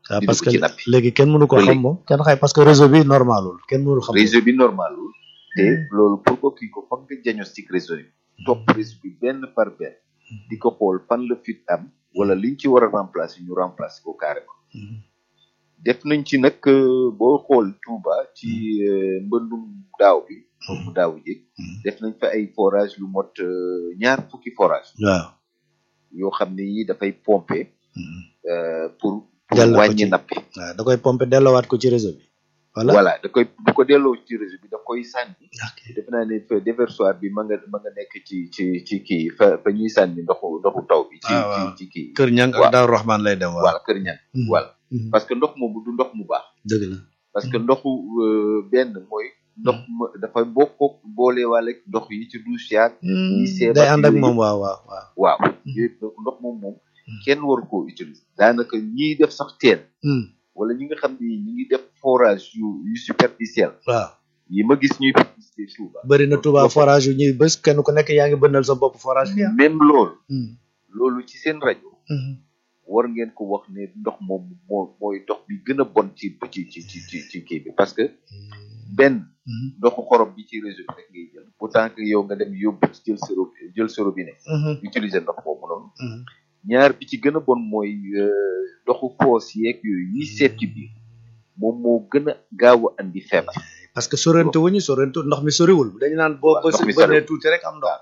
ah di parce dugg que ci napp yi léegi kenn mënu ko Ba xam léegi. moom kenn xay parce que réseau bi normalul kenn mënul xam réseau bi normalul te loolu pour ko kii ko foog nga diagnostic réseau bi topp réseau bi benn par benn di ko xool fan la fit am wala liñ ci war a remplacer ñu remplacer ko carrément Mhm. def nañ ci nag euh, boo xool Touba ci euh, mbëndum daaw bi mu daaw ji Mhm. def nañ fa ay forage lu mot euh, ñaar fukki forage waaw yoo xam ne yi dafay pomper Mhm. euh, pour pour Delloo ko wàññi ci- nappi waaw da koy pomper delloowaat ko ci réseau bi voilà voilà da koy du ko delloo ci réseau bi da koy sànni ok defe naa ne fa déversoir bi ma nga ma nga nekk ci ci ci kii fa fa ñuy sànni ndoxu ndoxu taw bi ci Ah, ci waaw. ci kii kër ñang waaw. ak Daaru Rahman lay dem waaw voilà kër ñan Mhm. voilà Mhm. parce que ndox moomu du ndox mu baax dëgg la parce que ndoxu euh, benn mooy ndox ma dafa bokk boolewaale ak ndox yi ci douche yaag yi seebat day ànd ak yooyu moom waaw waaw waaw waaw yooyu donc ndox moom moom kenn waru koo utiliser daanaka ñiy def sax teen Mhm. wala ñi nga xam ne ñi ngi def forage yu yu superficiel waaw yi ma gis ñuy publicité Touba bëri na Touba forage yu ñuy bés kenn ku nekk yaa ngi bënnal sa bopp forage bi ah même loolu Mhm. loolu ci seen rajo Mhm. war ngeen ko wax ne ndox moom moo mooy ndox bi gën a bon ci ci ci ci ci ci kii bi parce que benn Mhm. ndoxu xorom bi ci réseau bi rek ngay jël pourtant que yow nga dem yóbbu jël sa robinet jël sa robinet Mhm. utiliser ndox boobu noonu Mhm. ñaar bi ci gën a bon mooy euh, ndoxu foos yeeg yooyu yi seet ci biir moom moo gën a gaaw a andi feebar parce que sorente wuñu sorente ndox mi soriwul dañu naan boo Waaw, bës ndox mi bënnee soriwul. tuuti rek am ndox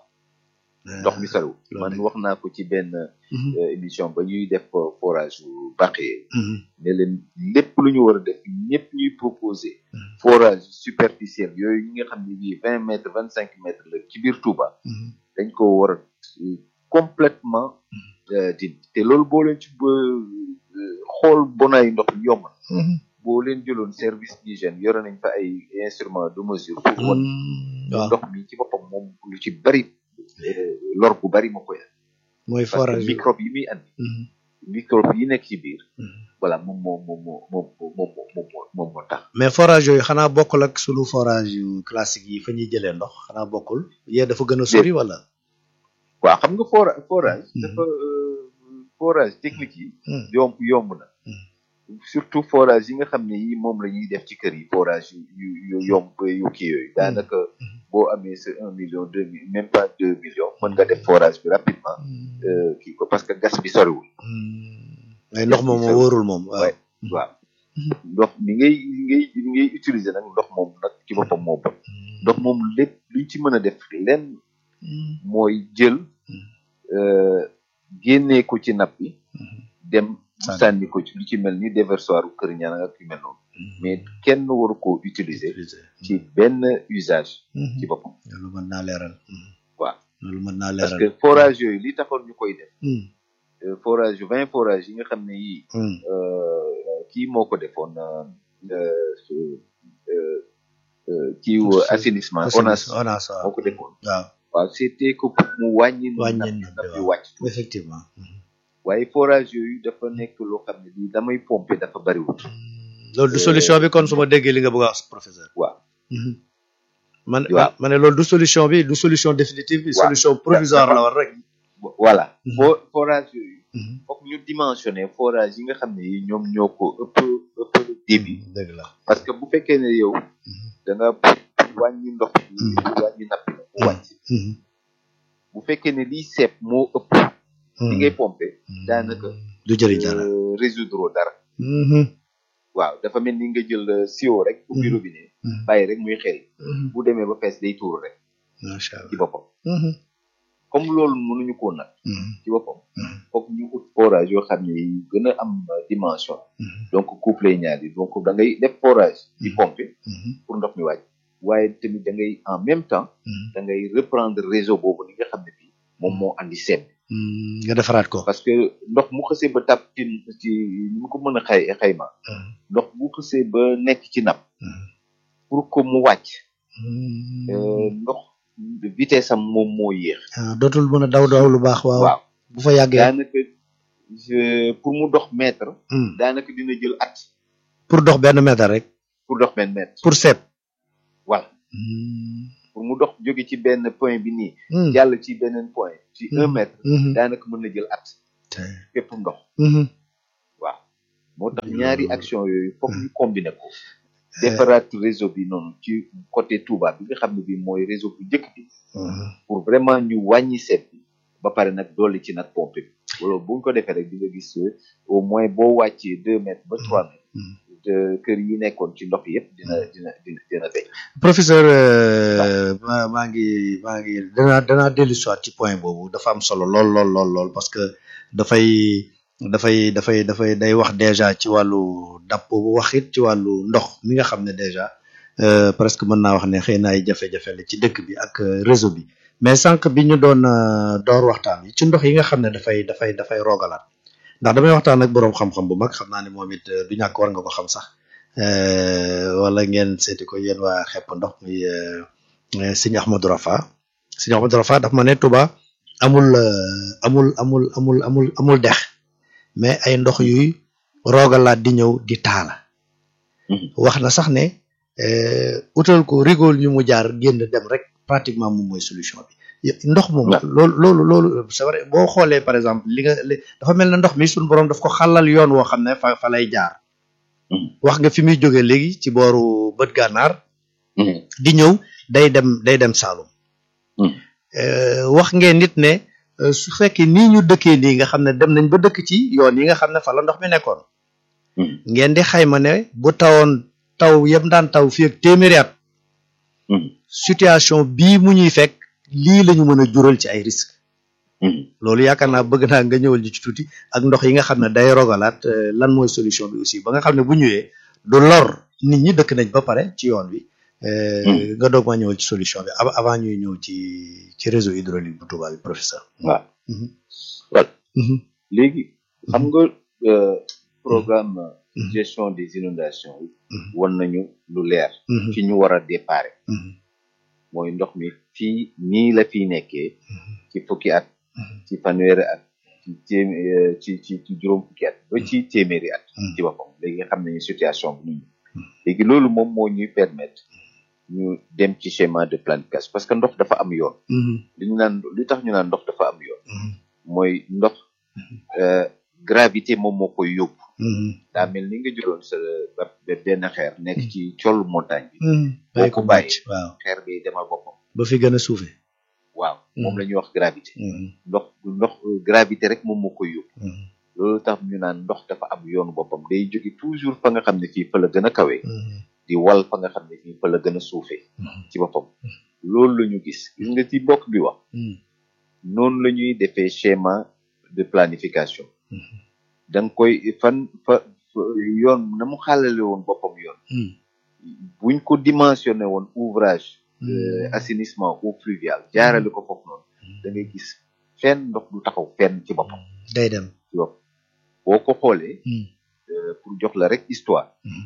ndox mi soriwul loolu man de. wax naa ko ci benn Mhm. euh, émission ba ñuy def euh, forage yu bàqee Mhm. ne leen lépp lu ñu war a def ñëpp ñuy proposer Mhm. forage superficiel yooyu ñi nga xam ne bii vingt mètres vingt cinq mètres la ci biir Touba Mhm. dañ ko war a euh, complètement euh, di te loolu boo leen ci ba euh, xool bonaayu ndox mi yomb na Mhm. boo leen jëloon service d'hygiène yore nañ fa ay instruments de mesure pour wan Mhm. waaw ndox mi ci boppam moom lu ci bari euh, lor bu bari moo koy andi mooy parce forage que bi. microbe yi muy andi Mhm. microbe yi nekk ci biir Mhm. voilà moom moo moom moo moom moo moom moo moom moom moo tax mais forage yooyu xanaa bokkul ak sunu forage yu classique yi fa ñuy jëlee ndox xanaa bokkul yee dafa gën a sori wala. waaw xam nga fora forage Mhm. dafa euh, forage technique yi Mhm. yomb yomb na surtout forage yi nga xam ne yi moom la ñuy def ci kër yi forage yu yu yu yomb yu kii yooyu daanaka boo amee sa un million deux mille même pas deux millions mën nga def forage bi rapidement euh, kii ko parce que gas bi soriwul mais ndox moom moo wóorul moom waaw. Ouais. waaw ndox mi ngay mi ngay mi ngay utiliser nag ndox moom nag ci boppam moo bon ndox moom lépp luñ ci mën a def lenn mooy jël euh, génnee ko ci napp bi dem Sànni. sànni ko ci lu ci mel ni déversoir u kër ñaan ak yu mel noonu mais kenn waru koo utiliser ci benn usage ci boppam loolu mën naa leeral. waaw loolu mën naa parce leeral. que forage yooyu li taxoon ñu koy def Hmm. euh, forage yu vingt forage yi nga xam ne yii Hmm. euh, kii moo ko defoon euh, euh, su- euh, euh, kii wu assainissement ONAS ONAS moo waaw. ko defoon waaw waaw c'était que pour mu wàññi Wàññi napp napp napp bi, bi waaw. wàcc tuuti. effectivement. waaye forage yooyu dafa nekk loo xam ne bii damay pomper dafa bariwul loolu du solution bi kon su ma déggee li nga bëgg a wax professeur. waaw man Waaw. ma ne loolu du solution bi du solution définitive bi. Waaw. solution provisoire la war rek. voilà Mhm. fo forage yooyu foog ñu dimensionner forage yi nga xam ne yi ñoom ñoo ko ëpp ëpp débit dëgg la. parce que bu fekkee ne yow da nga wàññi ndox bi Mhm. wàññi napp bi mu wàcc Mhm. bu fekkee ne liy seet moo ëpp li ngay pomper daanaka du jëriñ dara. euh, résoudre dara Mhm. waaw dafa mel ni nga jël euh, siwo rek ubbi Mhm. robinet Mhm. bàyyi rek muy xel Mhm. bu demee ba fees day tuuru rek macha ci allah. boppam Mhm. comme loolu mënuñu koo nag Mhm. ci boppam Mhm. foog ñu ut forage yoo xam ne yu gën a am euh, dimension Mhm. donc couple ñaar yi donc da ngay def forage di Mhm. pomper Mhm. pour ndox mi wàcc waaye tamit da ngay en même temps Mhm. da ngay reprendre réseau boobu li nga xam ne bii moom moo andi sedd Mhm. nga defaraat ko. parce que ndox mu xësee ba tàpp ci ci ni mu ko mën a xay xayma Mhm. ndox bu xësee ba nekk ci napp Mhm. pour que mu wàcc Mhm. euh, ndox vitesse am moom moo yéex ah dootul mën a daw daw lu baax waaw. waaw bu fa yàggee. daanaka je- pour mu dox mètre Mhm. daanaka dina jël at pour dox benn mètre rek. pour dox benn mètre pour seet. voilà Mhm. pour mu dox jóge ci benn point bi nii Mhm. jàll ci beneen point ci un Mhm. mètre Mhm. daanaka mën na jël at te- fépp ndox Mhm. waaw moo tax ñaari action yooyu foog ñu combiner ko defaraat réseau bi noonu ci côté Touba bi nga xam ne bi mooy réseau bu njëkk bi pour vraiment ñu wàññi seet bi ba pare nag dolli ci nag pompe bi wala bu ñu ko defee rek di nga gis au moins boo wàccee deux mètres ba trois mètres de kër yi nekkoon ci ndox yëpp dina dina dina dina deñ professeur ma maa ngi maa ngi danaa danaa dellu soit ci point boobu dafa am solo lool lool lool lool parce que dafay dafay dafay dafay day wax déjà ci wàllu dàpp boobu wax it ci wàllu ndox mi nga xam ne déjà presque mën naa wax ne xëy na ay jafe-jafe la ci dëkk bi ak réseau bi mais sànq bi ñu doon door waxtaan yi ci ndox yi nga xam ne dafay dafay dafay roogalaat ndax damay waxtaan ak boroom xam-xam bu mag xam naa ne moom it du ñàkk war nga ko xam sax wala ngeen seeti ko yéen waa xepp ndox muy sëñ Ahmadou Rafa sëñ Ahmadou Rafa daf ma ne Touba amul amul amul amul amul amul dex mais ay ndox yuy roogalaat di ñëw di taala wax na sax ne utal ko rigole ñu mu jaar génn dem rek pratiquement moom mooy solution bi ndox moom loolu loolu loolu c'est vrai boo xoolee par exemple li nga dafa mel ne ndox mi suñu borom daf ko xalal yoon woo xam ne fa fa lay jaar wax nga fi muy jógee léegi ci booru bët gànnaar di ñëw day dem day dem Saalum wax ngeen nit ne su fekkee nii ñu dëkkee nii nga xam ne dem nañ ba dëkk ci yoon yi nga xam ne fa la ndox mi nekkoon ngeen di xayma ne bu tawoon taw yëpp daan taw fii ak téeméeri at situation bii mu ñuy fekk lii la ñu mën a jural ci ay risques loolu yaakaar naa bëgg naa nga ñëwal ñu ci tuuti ak ndox yi nga xam ne day rogalaat lan mooy solution bi aussi ba nga xam ne bu ñëwee du lor nit ñi dëkk nañ ba pare ci yoon wi nga doog ma ñëwal ci solution bi avant ñuy ñëw ci ci réseau hydraulique bu Touba bi professeur waaw voilà léegi xam nga programme gestion des inondations yi wan nañu lu leer fi ñu war a déparé mooy ndox mi fii nii la fii nekkee ci fukki at ci fanweeri at ci téemé ci ci ci juróom fukki at ba ci téeméeri at ci boppam léegi nga xam nañu situation bi ñu léegi loolu moom moo ñuy permettre ñu dem ci schéma de planification parce que ndox dafa am yoon li ñu naan li tax ñu naan ndox dafa am yoon mooy ndox gravité moom moo koy yóbbu daa mel ni nga jëloon sa benn xeer nekk ci col montagne bi boo ko bàyyi waaw xeer bi demal boppam ba fi gën a suufe waaw moom la ñuy wax gravité ndox ndox gravité rek moom moo koy yóbbu loolu tax ñu naan ndox dafa am yoonu boppam day jóge toujours fa nga xam ne fii fa la gën a kawe di wal fa nga xam ne fii fa la gën a suufee ci boppam loolu la ñu gis gis nga ci bokk bi wax noonu la ñuy defee schéma de planification da nga koy fan fa yoon na mu xaalale woon boppam yoon buñ ko dimensionné woon ouvrage assainissement eau pluviale jaarale ko foofu noonu da ngay gis fenn ndox du taxaw fenn ci boppam day dem ci bopp boo ko xoolee pour jox la rek histoire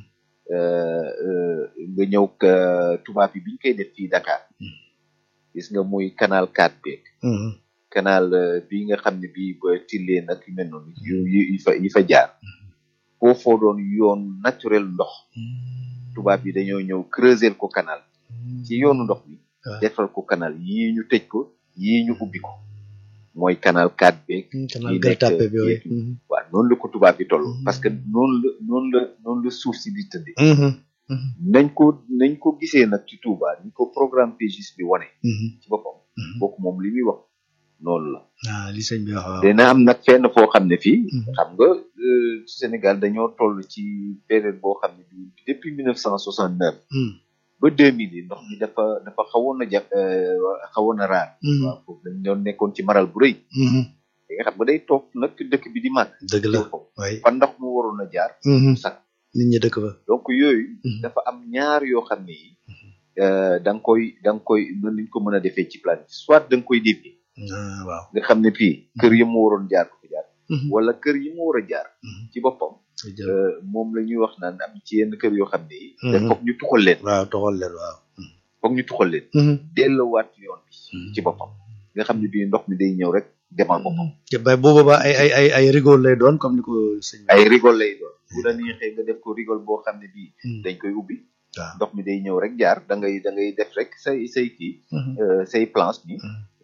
nga ñëw tubaab yi biñ koy def fii Dakar gis nga muy canal 4 beeg canal bi nga xam ne bii ba tillee nag yu mel noonu yi fa yi fa jaar foofoo doon yoon naturel ndox tubaab yi dañoo ñëw creuser ko canal ci yoonu ndox mi defal ko canal yii ñu tëj ko yii ñu ubbi ko mooy canal 4 beeg yi nekk waaw noonu la ko tubaab yi toll parce que noonu la noonu la noonu la suuf si di tëdde nañ ko nañ ko gisee nag ci Touba ni ko programme PGIS bi wane ci boppam bokk moom li muy wax noonu la ah li sëñ bi wax waaw dina am nag fenn foo xam ne fii xam nga Sénégal dañoo toll ci période boo xam ne bi depuis mille neuf cent soixante neuf ba deux mille yi ndox mi dafa dafa xawoon a jaf xawoon a raar waaw foofu dañ doon nekkoon ci maral bu rëy da nga xam nga day toog nag dëkk bi di màgg dëgg la waay fa ndox mu waroon a jaar sax nit ñi dëkk fa donc yooyu dafa am ñaar yoo xam ne yi da nga koy da nga koy mën nañ ko mën a defee ci plan soit da nga koy dévier waaw nga xam ne fii kër yi mu waroon jaar ko fi jaar wala kër yi mu war a jaar ci boppam moom la ñuy wax naan am ci yenn kër yoo xam ne yi te foog ñu tuxal leen waaw tuxal leen waaw foog ñu tuxal leen delluwaat yoon bi ci boppam nga xam ne bii ndox mi day ñëw rek demal boppam te bay bu boobaa ay ay ay ay rigole lay doon comme ni ko sëñ ay rigole lay doon bu la neexee nga def ko rigole boo xam ne bii dañ koy ubbi waaw ndox mi day ñëw rek jaar da ngay da ngay def rek say say kii say planche ni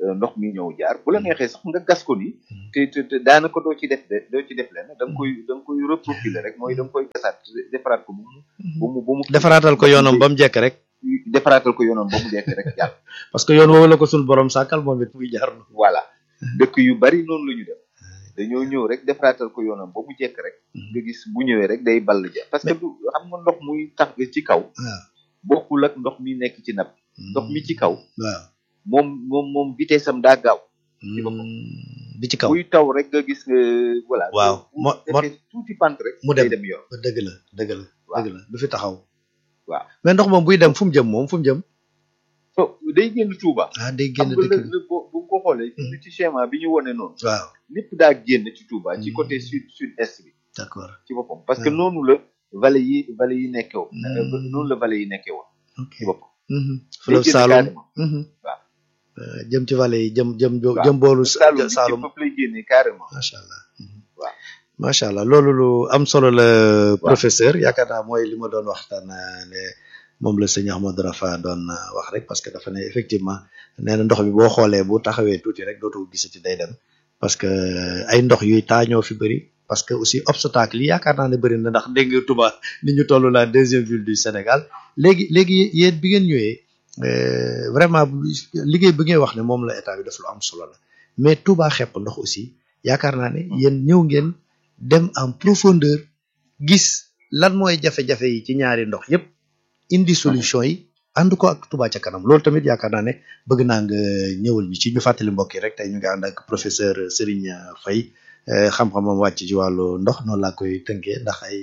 euh, ndox mi ñëw jaar bu la neexee sax nga gas ko nii te te te daanaka doo ci def de- doo ci def lenn da nga koy da nga koy reprofiler rek mooy da nga koy gasaat defaraat ko bu mu bu mu bu mu defaraatal ko yoonam ba mu jekk rek defaraatal ko yoonam ba mu dekk rek jàll parce que yoon woowu la ko suñu borom sàkkal moom it muy jaar na voilà dëkk yu bari noonu la ñu def dañoo ñëw rek defaraatal ko yoonam ba mu jekk rek nga gis bu ñëwee rek day ball ja parce que du xam nga ndox muy tax ci kaw waaw bokkul ak ndox mi nekk ci napp ndox mi ci kaw waaw moom moom moom vitesse am daa gaaw boppam. bi ci kaw buy taw rek nga gis nga voilà Waaw. bu Mo- mo- defee tuuti pant rek mu dem. day dem yoon dëgg la dëgg la Waaw. dëgg la du fi taxaw waaw mais ndox moom buy dem fu mu jëm moom fu mu jëm so day génn Touba ah day xam génn nga dëkk la bi la boo bu ko xoolee Mhm. ci schéma bi ñu wone noonu waaw lépp daa génn ci Touba ci Mhm. côté sud sud est bi d'accord ci boppam parce que Mhm. noonu la vallée yi vallée yi nekkee woon Mhm. Euh, noonu la vallée yi nekkee woon ok ci boppam Mhm. day fleuve génn Saloum carrément. Mhm. Waaw. Euh, jëm ci vallée yi jëm jëm jo- Waaw. jëm boolu Saloum bi ci Saloum fépp lay génnee carrément macha allah Mhm. Waaw. macha allah loolu lu am solo la professeur yaakaar naa mooy li ma doon waxtaan euh, ne moom la sëñ Ahmadou Rafa doon euh, wax rek parce que dafa ne effectivement nee na ndox mi boo xoolee bu taxawee tuuti rek dootoo gisati day dem parce que euh, ay ndox yuy taa ñoo fi bëri parce que aussi obstacle yi yaakaar naa ne bëri na ndax dégg nga Touba ni ñu toll la deuxième ville du Sénégal léegi léegi yéen bi ngeen ñëwee euh, vraiment bu- liggéey bi ngay wax ne moom la état bi def lu am solo la mais Touba xepp ndox aussi yaakaar naa ne yéen ñëw ngeen dem en profondeur gis lan mooy jafe-jafe yi ci ñaari ndox yépp indi solution yi ànd ko ak Touba ca kanam loolu tamit yaakaar naa ne bëgg naa nga ñëwal ñu ci ñu fàttali mbokk yi rek tey ñu ngi ànd ak professeur Serigne Faye euh, xam-xamam wàcc ci wàllu ndox noonu laa koy tënkee ndax ay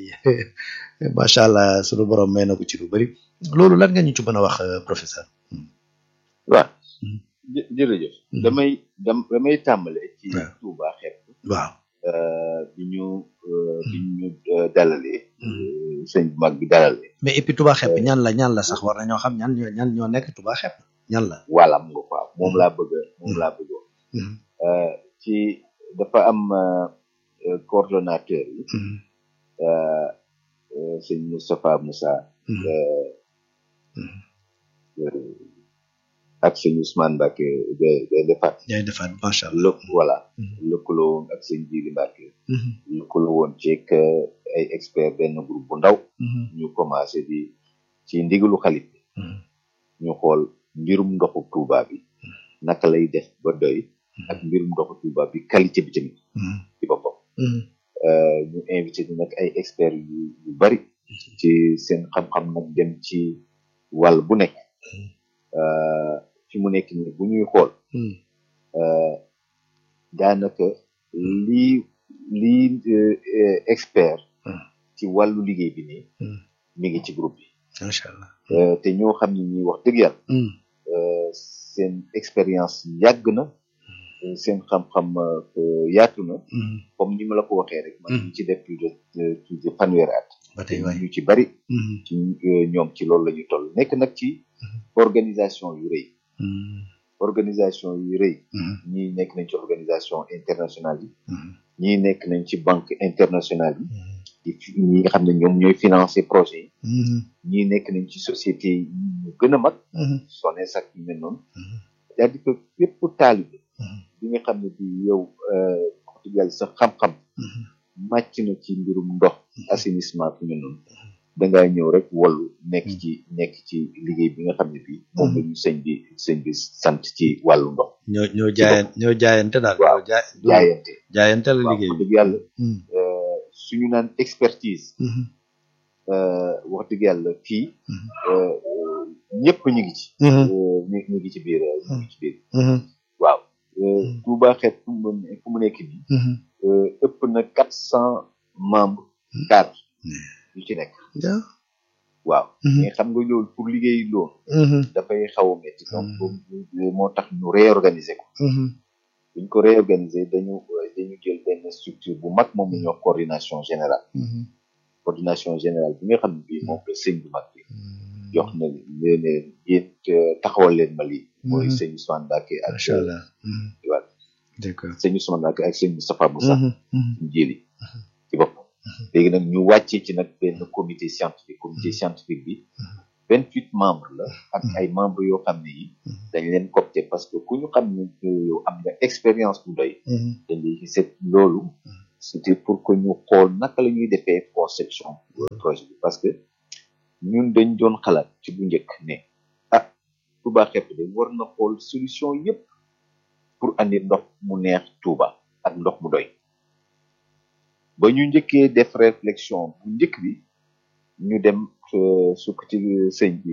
macha allah sunu borom may na ko ci lu bari loolu lan nga ñu ci mën a wax euh, professeur. waaw Mhm. jë jërëjëf Mhm. damay dam damay tàmbale ci Waaw. Touba xepp waaw. euh, bi ñu euh, bi ñu euh, dalalee Mhm. euh, sëñ bu mag bi dalalee mais et puis Touba xepp ñan la ñan la sax war nañoo xam ñan ñoo ñan ñoo nekk Touba xepp ñan la. wàllam nga quoi moom laa bëgg a moom laa bëggoon Mhm. euh, ci dafa am euh, euh, coordonnateur yi Mhm. euh, euh, sëñ Moustapha Moussa Mhm. euh, Mhm. euh, ak sëñ Ousmane Mbacke de de defat yaay defaat macha allah. lëkk voilà Mhm. lëkkaloo woon ak sëñ Jili Mbacke Mhm. lëkkaloo woon ceeg ay expert benn groupe bu ndaw Mhm. ñu commencé di ci ndigalu xalif bi Mhm. ñu xool mbirum ndoxu Touba bi naka lay def ba doy ak mbirum ndoxu Touba bi qualité bi tamit Mhm. ci boppam Mhm. Euh, ñu invité di nag ay experts yu yu bari ci seen xam-xam nag dem ci wàll bu nekk Euh, fi mu nekk nii bu ñuy xool Mhm. euh, daanaka lii lii euh, euh, expert Mhm. ci wàllu liggéey bi nii Mhm. mi ngi ci groupe bi macha allah. Euh, te ñoo xam ne ñi wax dëgg yàlla Mhm. euh, seen expérience yàgg na euh, seen xam-xam euh, yaatu na Mhm. comme ni ma la ko waxee rek man Mhm. ñu ci def plus de euh, plus de fanweeri at ba tey waay. ñu ci bari Mhm. ci euh, ñoom ci loolu la ñu toll nekk nag ci organisation yu rëy Mhm. organisation yu rëy Mhm. ñii nekk nañ ci organisation internationale yi Mhm. ñii nekk nañ ci banque internationale yi Mhm. di fi- ñi nga xam ne ñoom ñooy financer projet yi Mhm. ñii nekk nañ ci société yi ñu gën a mag Mhm. SONES ak yu mel noonu Mhm. c'est-à-dire que bépp taalibe Mhm. bi nga xam ne bi yow euh, wax dëgg yàlla sa xam-xam Mhm. màcc na ci mbirum ndox assainissement yu mel noonu dangaa ñëw rek wallu nekk ci nekk ci liggéey bi nga xam ne bii moom la ñu sëñ bi sëñ bi sant ci wàllu ndox ñoo ñoo jaayan ñoo jaayante daal. Waaw. ñoo jaay jaayante jaayante la waaw liggéey wax bi. dëgg yàlla Mhm. euh, suñu naan expertise Mhm. euh, wax dëgg yàlla fii Mhm. euh, euh, ñëpp ñu ngi ci Mhm. euh, ñu ñu ngi ci biir euh, ñu ngi ci biir Mhm. waaw euh, Mhm. Touba xeet fu mu fu mu nekk nii Mhm. euh, ëpp na quatre cent membres cadre yu ci nekk Ja. waaw Mhm. mais xam nga loolu pour liggéey loolu Mhm. dafay xaw a métti donc Mhm. boobu moo tax ñu réorganiser ko Mhm. buñ ko réorganiser dañu dañu jël benn structure bu mag moom la ñuy wax coordination générale Mhm. coordination générale bi nga xam ne bii moom la sëñ bu mag bi jox na leen leen yéen taxawal leen ma lii mooy Mhm. sëñ Ousmane Mbacké ak macha allah. Mhm. voilà d'accord. sëñ Ousmane Mbacké ak sëñ Moustapha Moussa Mhm. Mhm. ñu jëli ci boppam léegi nag ñu wàccee ci nag benn comité scientifique comité scientifique bi vingt huit membres la ak ay membres yoo xam ne yi dañ leen copté parce que ku ñu xam ne yow am nga expérience bu doy dañ lay c'est loolu c'était pour que ñu xool naka la ñuy defee conception projet bi parce que ñun dañ doon xalaat ci bu njëkk ne ah Touba xepp de war na xool solution yépp pour andi ndox mu neex Touba ak ndox mu doy ba ñu njëkkee def réflexion bu njëkk bi ñu dem sukk ci sëñ bi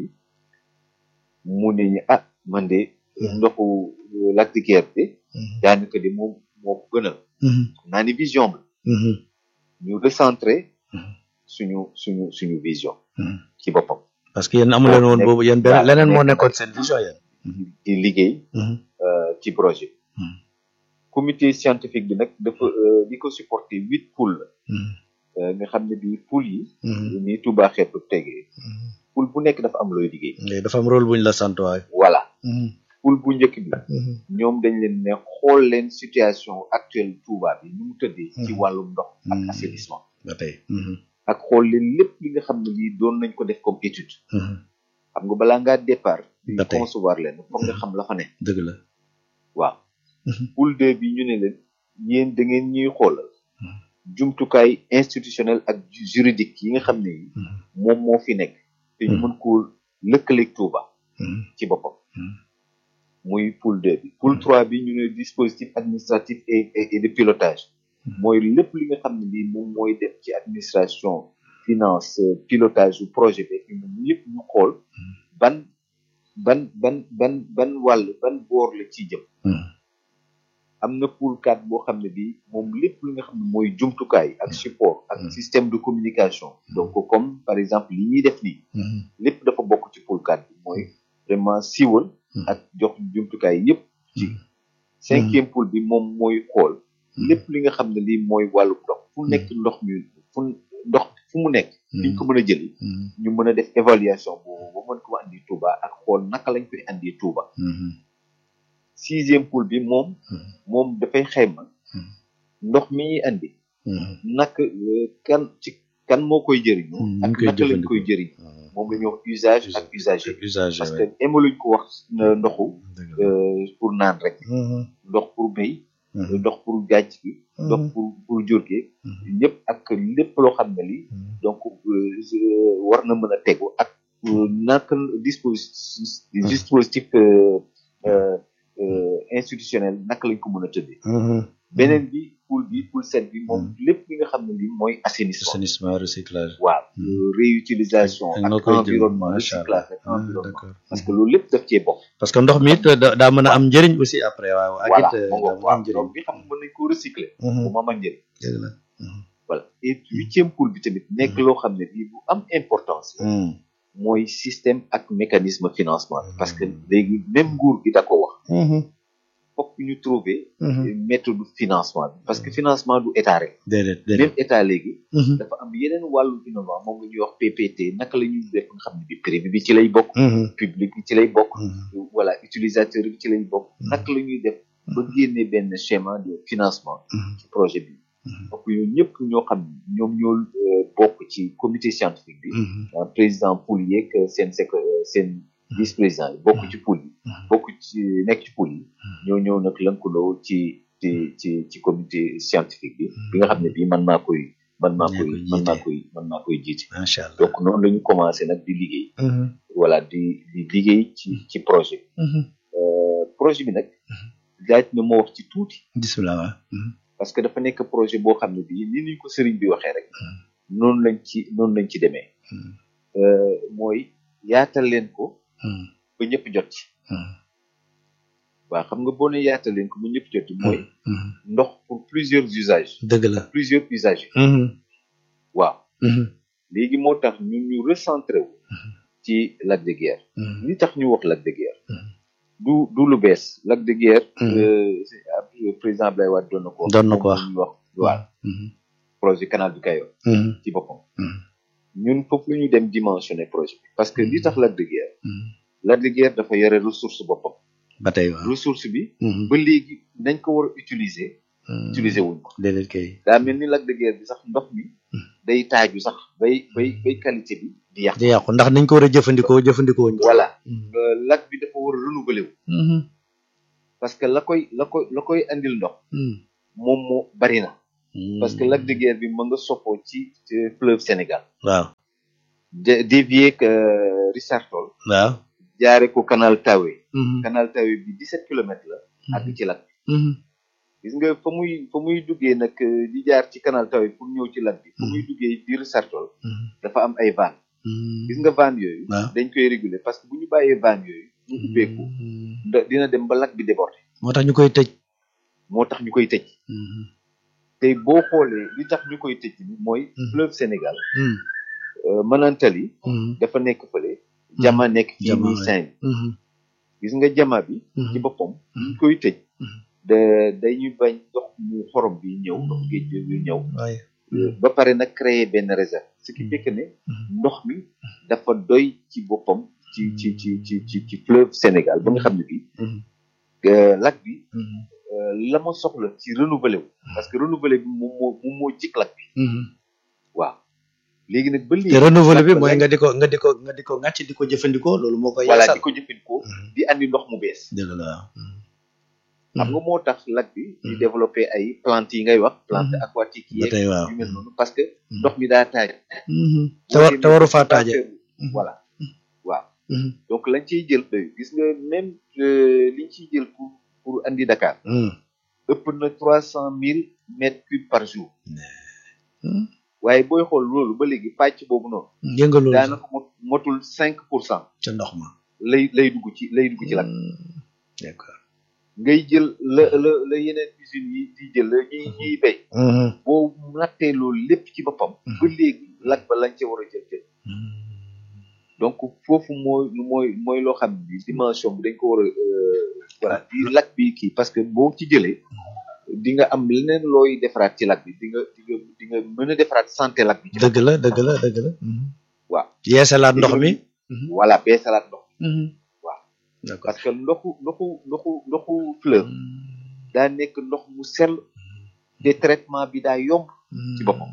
mu ne ñu ah man de ndoxu Lac de Guiers bi daanaka de moom moo ko gënal naa ni vision bi ñu recentré suñu suñu suñu vision ci boppam parce que yéen amu leen woon boobu yéen benn leneen moo nekkoon seen vision yéen di liggéey ci projet comité scientifique bi nag dafa li ko supporté huit poules la nga xam ne bii poules yi ni Touba xepp tegee poule bu nekk dafa am looy liggéey dafa am rôle buñ la sant waay voilà poule bu njëkk bi ñoom dañ leen ne xool leen situation actuelle Touba bi nu mu tëddee ci wàllum ndox ak assainissement ba tey ak xool leen lépp li nga xam ne lii doon nañ ko def comme étude xam nga balaa ngaa départ di ba tey concevoir leen foog nga xam la fa ne dëgg la waaw poule deux bi ñu ne leen yéen da ngeen ñuy xoolal jumtukaay institutionnel ak juridique yi nga xam ne yi moom moo fi nekk te ñu mën koo lëkkaleeg Touba ci boppam muy poule deux bi poule trois bi ñu ne dispositif administratif et et de pilotage mooy lépp li nga xam ne lii moom mooy def ci administration finance pilotage du projet bi ñun lépp ñu xool ban ban ban ban ban wàll ban boor la ciy jëm am na pool 4 boo xam ne bii moom lépp li nga xam ne mooy jumtukaay ak support ak système de communication donc comme par exemple li ñuy def nii lépp dafa bokk ci pool 4 bi mooy vraiment siiwal ak jox jumtukaay yépp ci cinquième pool bi moom mooy xool lépp li nga xam ne lii mooy wàllu ndox fu nekk ndox mi fu ndox fu mu nekk fiñ ko mën a jëli ñu mën a def évaluation boobu ba mën ko andi Touba ak xool naka lañ koy andi Touba sixième pool bi moom moom dafay xayma ndox mi ñuy andi naka kan ci kan moo koy jëriñoo ak naka lañ koy jëriñ moom la ñuy wax usage ak usager parce que émaluñ ko wax ndoxu pour naan rek ndox pour béy ndox pour gàcc gi ndox pour pour jur gi ñëpp ak lépp loo xam ne li donc war na mën a tegu ak naka dispositif dispositif institutionnel naka lañ ko mën a tëddee beneen bi poul bi poul set bi moom lépp li nga xam ne li mooy assainissement assainissement recyclage waaw réutilisation ak environnement recyclage ak environnement parce que loolu lépp daf cee bokk parce que ndox mi it daa mën a am njëriñ aussi après waaw ak voilà it moo daa ngoog mën a am waaw njëriñ ndox bi xam nga mën nañ ko recycler bu ma am njëriñ dëgg la voilà et huitième poul bi tamit nekk loo xam ne bii bu am importance la mooy système ak mécanisme financement bi parce que léegi même nguur gi da ko wax fokk ñu trouver méthode financement bi parce que financement du état rek déedéet déedéet même état léegi dafa am yeneen wàllu innovant moom la ñuy wax PPT naka la ñuy def nga xam ne bi privé bi ci lay bokk public bi ci lay bokk voilà utilisateur bi ci lay bokk naka la ñuy def ba génne benn schéma de financement ci projet bi donc yooyu ñëpp ñoo xam ne ñoom ñoo euh, bokk ci comité scientifique bi euh, président pool yeeg seen sec seen vice président yi bokk ci pool yi bokk ci nekk ci pool yi ñoo ñëw nag lënkaloo ci ci ci ci comité scientifique bi bi nga xam ne bii man maa koy man maa Yaa koy koy man maa jiite. koy man maa koy jiite macha allah donc noonu la ñu commencé nag di liggéey voilà di di liggéey ci ci projet bi Euh, projet bi nag laaj na moo wax ci tuuti bisimilah waaw parce que dafa nekk projet boo xam ne bii ni ñu ko sëriñ bi waxee rek noonu lañ ci noonu lañ ci demee Euh, mooy yaatal leen ko ba ñëpp jot ci waaw xam nga boo ne yaatal leen ko ba ñëpp jot ci mooy ndox pour plusieurs usages dëgg la plusieurs usagers waaw léegi moo tax ñun ñu recentré wu ci Lac de Guiers li tax ñu wax Lac de Guiers du du lu bees Lac de Guiers euh, c'est, euh, président Abdoulaye Wade doon na ko wax Doon na ko wax. moom la ñuy wax waaw projet canal du Kayor ci boppam ñun foofu la ñu dem dimensionner projet bi parce que li tax Lac de Guiers Lac de Guiers dafa yore ressource boppam ba tey waaw ressource bi ba léegi nañ ko war a utiliser utiliser wuñ ko déedéet kay daa mel ni Lac de Guiers bi sax ndox mi day taaju sax bay bay bay qualité bi di yàq di yàqu ndax nañ ko war a jëfandikoo jëfandikoo wuñ ko voilà Mhm. Euh, lac bi dafa war a renouveler wu Mhm. parce que la koy la koy la koy andil ndox Mhm. moom moo bari na parce que lac de Guiers bi mën nga soppoo ci ci fleuve Sénégal waaw de dévier que Richard Toll waaw jaare ko canal Tawe Mhm. canal Tawe bi 17 kilomètres la ak ci lac Mhm. gis nga fa muy fa muy duggee nag euh, di jaar ci canal Tawe pour ñëw ci lac bi fa muy duggee di Richard Toll Mhm. dafa am ay vannes Mhm. gis nga vannes yooyu waaw dañ koy réguler parce que bu ñu bàyyee vannes yooyu mu ubbeeku Mhm. da- dina dem ba lac bi déborder moo tax ñu koy tëj moo tax ñu koy tëj Mhm. te boo xoolee li tax ñu koy tëj ni mooy Mhm. fleuve Sénégal Mhm. euh, Manantali Mhm. dafa nekk fële jama nekk fii Jama, nii ouais. Saint Mhm. gis nga jama bi Mhm. ci boppam Mhm. ñu koy tëj Mhm. da dañuy bañ ndox mu xorom bi ñëw ndox géej bi ñëw waaye ba pare nag créer benn réserve ce qui fait que ne Mhm. ndox mi dafa doy ci boppam ci ci ci ci ci ci fleuve Sénégal ba nga xam ne bi Mhm. euh, lac bi Mhm. euh, la ma soxla ci renouveler wu parce que renouveler bi moom moo moom moo jik lac bi Mhm. waaw léegi nag ba léegi te renouveler bi lac ba mooy lac- nga di ko nga di ko nga di ko ngàcc di ko jëfandikoo loolu moo koy voilà yeesal di ko jëfandikoo Mhm. di andi ndox mu bees dëgg la waaw xam nga moo tax lac bi di Mhm. développé ay plantes yi ngay wax plante Mhm. aquatique ba yeeg tey waaw yu mel noonu parce que Mhm. ndox mi daa taaj Mhm. te war te waru faa taaje Mhm. voilà waaw Mhm. donc lañ ciy jël doy gis nga même euh, liñ ciy jël pour pour andi Dakar Mhm. ëpp na trois cent mille mètres cubes par jour Mhm. waaye booy xool loolu ba léegi pàcc boobu noonu yëngalul daanaka mot motul cinq pour cent ca ndox ma lay lay dugg ci lay dugg ci lakk Mhm. d'accord ngay jël la la la yeneen usines yi di jël la ñuy ñuy béy Mhm. boo nattee loolu lépp ci boppam Mhm. ba léegi lakk ba lañ ca war a jël jël Mhm. donc foofu mooy mooy mooy loo xam ni dimension bi dañ ko war a euh, voilà di lakk bi kii parce que boo ci jëlee di nga am leneen looy defaraat ci lakk bi di nga di nga di nga mën a defaraat santé lakk bi ci dëgg la dëgg la dëgg la Mhm. waaw yeesalaat ndox mi Mhm. voilà bee salaat ndox Mhm. waaw d'accord parce que ndoxu ndoxu ndoxu ndoxu fleuve daa nekk ndox mu sell te traitement bi daa yomb ci boppam.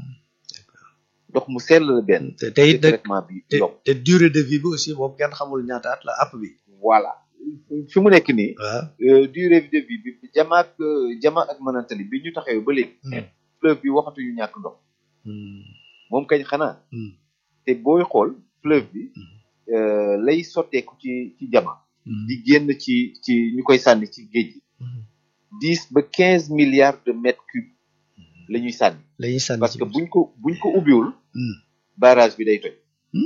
ndox mu sell la benn te te te it nag traitement bi te yomb te durée de vie bi aussi moom kenn xamul ñaata at la app bi voilà fi mu nekk nii waaw euh, durée de vie bi jama ak euh, jama ak manantali bi ñu taxawee ba léegi fleuve bi waxatuñu ñàkk ndox moom kañ xanaa te booy xool fleuve bi euh, lay sotteeku ci ci jama di génn ci ci ñu koy sànni ci géej gi dix ba quinze milliards de mètres cubes la ñuy sànni la ñuy sànni parce ci que buñ ko buñ ko ubbiwul Hmm. barrage bi day toj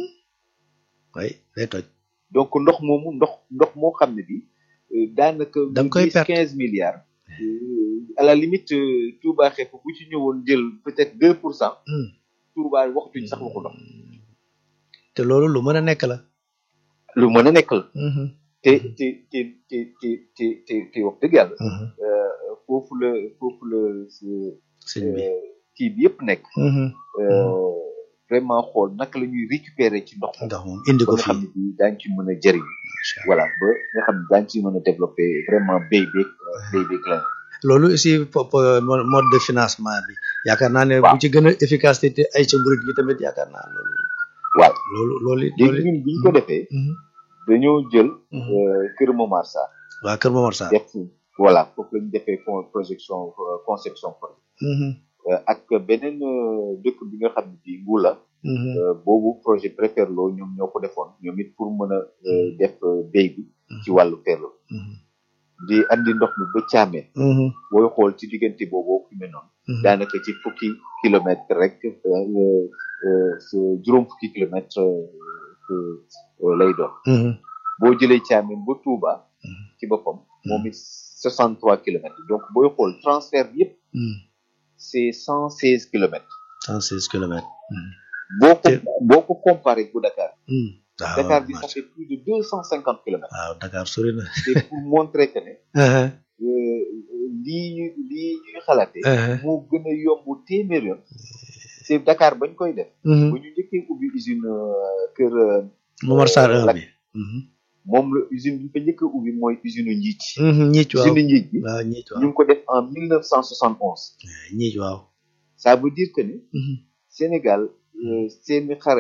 way day toj donc ndox moomu ndox ndox moo xam ne bi euh, daanaka Da nga koy dix perte. quinze milliards euh, à la limite euh, Touba xepp bu ci ñëwoon jël peut-être deux pour cent Hmm. Touba waxtuñ sax waxu ndox te loolu lu mën a nekk la lu mën a nekk la Mhm. te te te te te te te te wax dëgg yàlla Mhm. euh, foofu la foofu la euh, sëñ bi kii bi yëpp nekk Mhm. euh, vraiment xool naka la ñuy récupérer ci ndox ndax moom indi ba ko nga xam fii ne bii daañu ci mën a jëriñ Macha Allah. voilà ba nga xam ne daañu ci mën a développer vraiment béy beeg béy beeg la loolu aussi po- po- mo- mode de financement bi yaakaar naa ne Waaw. bu ci gën a efficacité te ay ca murit gi tamit yaakaar naa loolu waaw loolu loolu it loolu léegi it ñun bi ñu ko defee Mhm. dañoo jël Mhm. euh, Kër Momar Sarr waa Kër Momar Sarr def voilà foofu la ñu defee con projection euh, conception projet Mhm. Euh, ak beneen euh, dëkk bi nga xam ne bii Ngula Mhm. euh, boobu projet préfère loo ñoom ñoo ko defoon ñoom it pour mën a euh, def euh, béy bi ci wàllu ferlo Mhm. di andi ndox mi ba caamee Mhm. booy xool ci diggante boobu fi mel noonu Mhm. daanaka ci fukki kilomètre rek euh, euh, su juróom fukki kilomètre euh, euh, lay doon Mhm. boo jëlee Thiamène ba Touba Mhm. ci boppam moom it 63 kilomètres donc booy xool transfert bi yëpp Mhm. c'est 116 kilomètres 116 kilomètres. Mhm. boo ko Te- boo ko comparé bu Dakar Mhm. waaw Dakar bi ça marché. fait plus de 250 kilomètres waaw Dakar sori na. c'est pour montrer que ne Mhm. euh, lii ñu lii ñuy xalaatee Mhm. moo gën a yomb téeméer yoon c'est Dakar bañ koy def Mhm. bu ñu njëkkee ubbi usine euh, kër euh, Momar Sarr un Lak- bi. Mhm. moom la usine bi fa njëkk a ubbi mooy usine njiit Mhm. ñiic waaw usine njiit bi waaw ñiic ñu waaw ngi ko def en 1971 ñiic waaw. ça veut dire que ne Mhm. Sénégal euh, seeni xarañ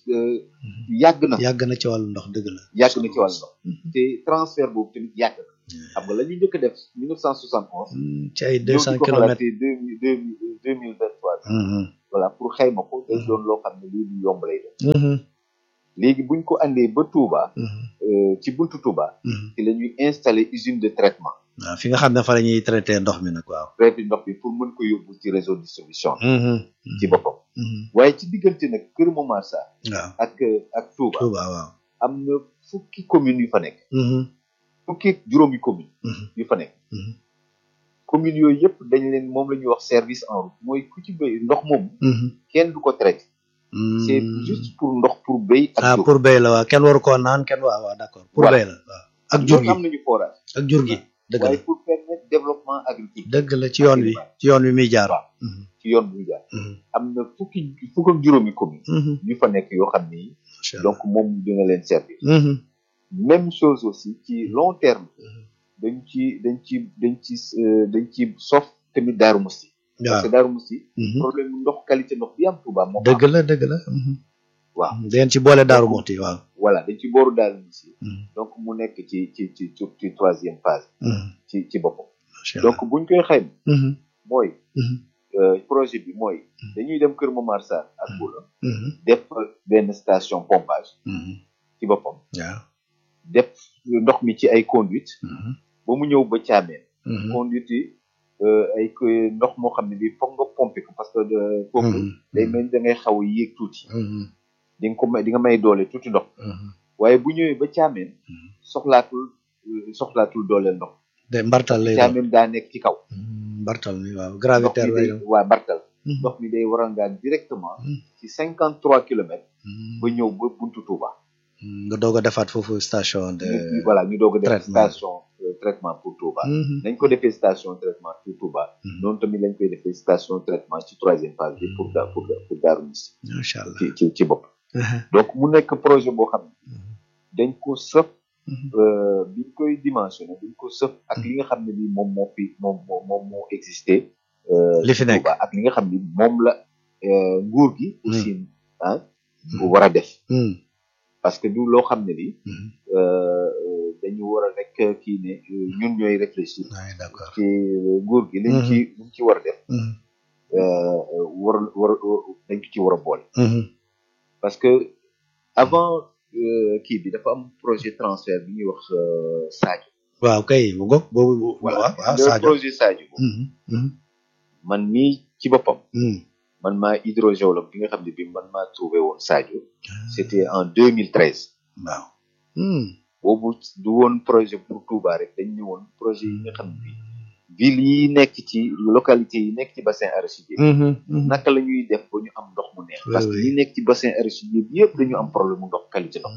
euh, yàgg na yàgg na ci wàllu ndox dëgg la yàgg na ci wàllu ndox te transfert boobu tamit yàgg na xam nga la ñu njëkk a def 1971 Hmm, ci ay ñëw deux di cent ko kilomètres xalaatee deux mille deux mille deux mille vingt trois Mhm, voilà pour xayma ko day doon loo xam ne lii lu yomb lay doon mhm, léegi buñ ko andee ba Touba mhm, euh, ci buntu Touba mhm. ci la ñuy installer usine de traitement waaw fi nga xam ne fa la ñuy traité ndox mi nag waaw traité ndox bi pour mën ko yóbbu ci réseau distribution Mhm, ci boppam mhm. waaye ci diggante nag Kër Momar Sarr waaw ak ak Touba Touba waaw am na fukki commune yu fa nekk Mhm, fukki ak juróomi commune mhm, yu fa nekk mhm, commune yooyu yëpp dañ leen moom la ñuy wax service en route mooy ku ci béy ndox moom mhm. kenn du ko traité c'est Hmm. juste pour ndox pour béy ak ah jur pour béy la waaw kenn waru koo naan kenn waaw waaw d'accord pour Voilà. béy la waaw ak jur ñoom gi am nañu forage ak jur gi dëgg waaye la pour permettre développement agricole dëgg la ci yoon wi ci yoon wi muy jaar waaw Mhm, ci yoon bu ñu jaar mhm, am na fukki fukk ak juróomi commune mhm. yu fa nekk yoo xam ni Macha Allah. donc moom dina leen servir Mhm, même chose aussi ci long terme mhm. dañ ci dañ ci dañ ci euh, dañ ci sof tamit Daaru Musti parce waaw que Daaru Musti mhm. problème mu ndox qualité ndox bi am Touba moo ko am. dëgg la dëgg la mhm. waaw dangeen ci boole daaru moxti waaw voilà dañ ci booru Daaru Musti Mhm, donc mu nekk ci ci ci ci ci troisième phase mhm. ci ci boppam Macha Allah. donc buñ koy xayma Mhm, mooy mhm, euh, projet bi mooy dañuy dem Kër Momar Sarr ak Boula mhm, def benn station pompage mhm. ci boppam waaw def ndox mi ci ay conduite Mhm, ba mu ñëw ba caameen mhm, conduite yi euh, ay ko- ndox moo xam ne bi foog nga pomper ko parce que de- foofu mhm, day mel ni da ngay xaw a yéeg tuuti mhm, di nga ko may di nga may doole tuuti ndox mhm. waaye bu ñëwee ba caameen Mhm. soxlaatul euh, soxlaatul doole ndox de mbartal lay doon caameen daa nekk ci kaw Mhm, mbartal mi waaw ndox gravitaire mi lay day doon waa bartal Mhm, ndox mi day warangaan directement Mhm. ci cinquante trois kilomètres mhm. ba ñëw ba buntu Touba Mhm, nga doog a defaat foofu station de ñu voilà ñu doog a def traitement. station euh, traitement pour Touba Mhm, nañ ko defee station traitement pour Touba Mhm. noonu tamit lañ koy defee station traitement ci troisième phase bi pour da- pour pour Darou Moussi macha allah ci ci ci bopp Mhm, donc mu nekk projet boo xam ne mhm, dañ ko sëf mhm. euh, biñ koy dimensionné dañ ko sëf ak li nga xam ne bi moom moo fi moom moo moom moo existé euh, Li fi ci nekk. Touba ak li nga xam ne moom la euh, nguur gi aussi ah bu war a def Mhm, parce que du loo xam ne bi mhm. euh, euh, dañu war a rek kii ne euh, ñun ñooy réfléchir Ouais, d'accord ci nguur gi liñ ci liñ ci war a def Mhm, euh, war war dañ ko ci war a boole mhm. parce que avant euh, kii bi dafa am projet transfert bi ñuy wax euh, Sadio waaw kay bu ngoog boobu bu- voilà waaw waaw le Sadio projet Sadio boobu Mhm, mhm, man mii ci boppam mhm. man maa hydrogéologue bi nga xam ne bi man maa trouvé woon Sadio c'était en 2013 waaw Mhm, boobu du woon projet pour Touba rek dañ ñëwoon projet yi nga xam ne bi ville yi nekk ci localité yi nekk ci bassin arachidier mhm, mhm. naka la ñuy def ba ñu am ndox mu neex Oui, parce que oui. ñi nekk ci bassin arachidier bi yëpp dañu am problème mu ndox qualité ndox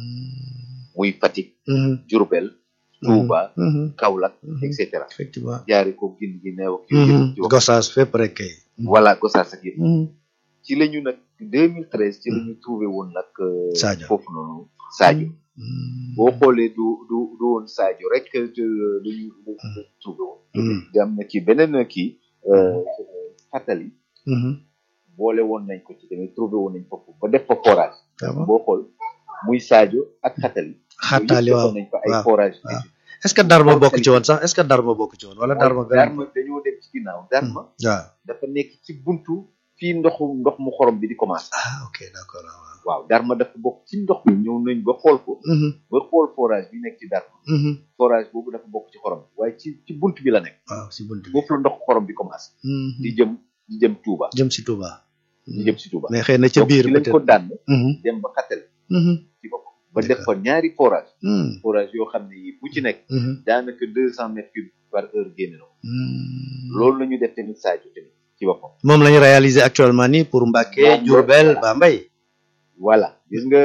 muy Fatick Mhm, Diourbel Touba mhm, Kaolack Mhm. et cetera effectivement jaare ko gin gi neew ak yooyu yëpp ci wax Gossas fépp rek kay voilà Gossas ak yëpp Mhm, ci la ñu nag 2013 ci la ñu trouvé woon nag euh, Sadio. foofu noonu Sadio mhm. boo xoolee du du du woon Sadio rek que euh, dañu dañu trouvé woon Mhm. di am na ci beneen kii euh, fàttali Mhm. boole woon nañ ko ci tamit trouvé woon nañ foofu ba def fa forage Ah bon? boo xool muy Sadio ak xatali xattaali waaw nañ fa ay waaw, forage waaw. est ce que Darma bokk ci woon sax est ce que Darma bokk ci woon wala Darma benn Darma dañoo dem ci ginnaaw Darma waaw dafa nekk ci buntu fii ndoxu ndox mu xorom bi di commencé ah ok d' accord waaw waaw Darma dafa bokk ci ndox mi ñëw nañ ba xool ko Mhm, ba xool forage bi nekk ci Darma mhm. forage boobu dafa bokk ci xorom bi waaye ci ci bunt bi la nekk waaw si bunt bi foofu la ndox xorom bi commencé Mhm. di jëm di jëm Touba jëm si Touba di jëm si Touba mais xëy na ca donc biir ci lañ peut ko être dànn Mhm, dem ba xatal mhm, ci bopp ba def fa ñaari forage mhm, forage yoo xam ne yi bu ci nekk mhm, daanaka deux cent mètres cubes par heure génne na ko mhm. loolu la ñu def tamit Sadio tamit ci boppam moom la ñu réaliser actuellement nii pour Mbacké Moom Diourbel voilà. Bambey voilà gis nga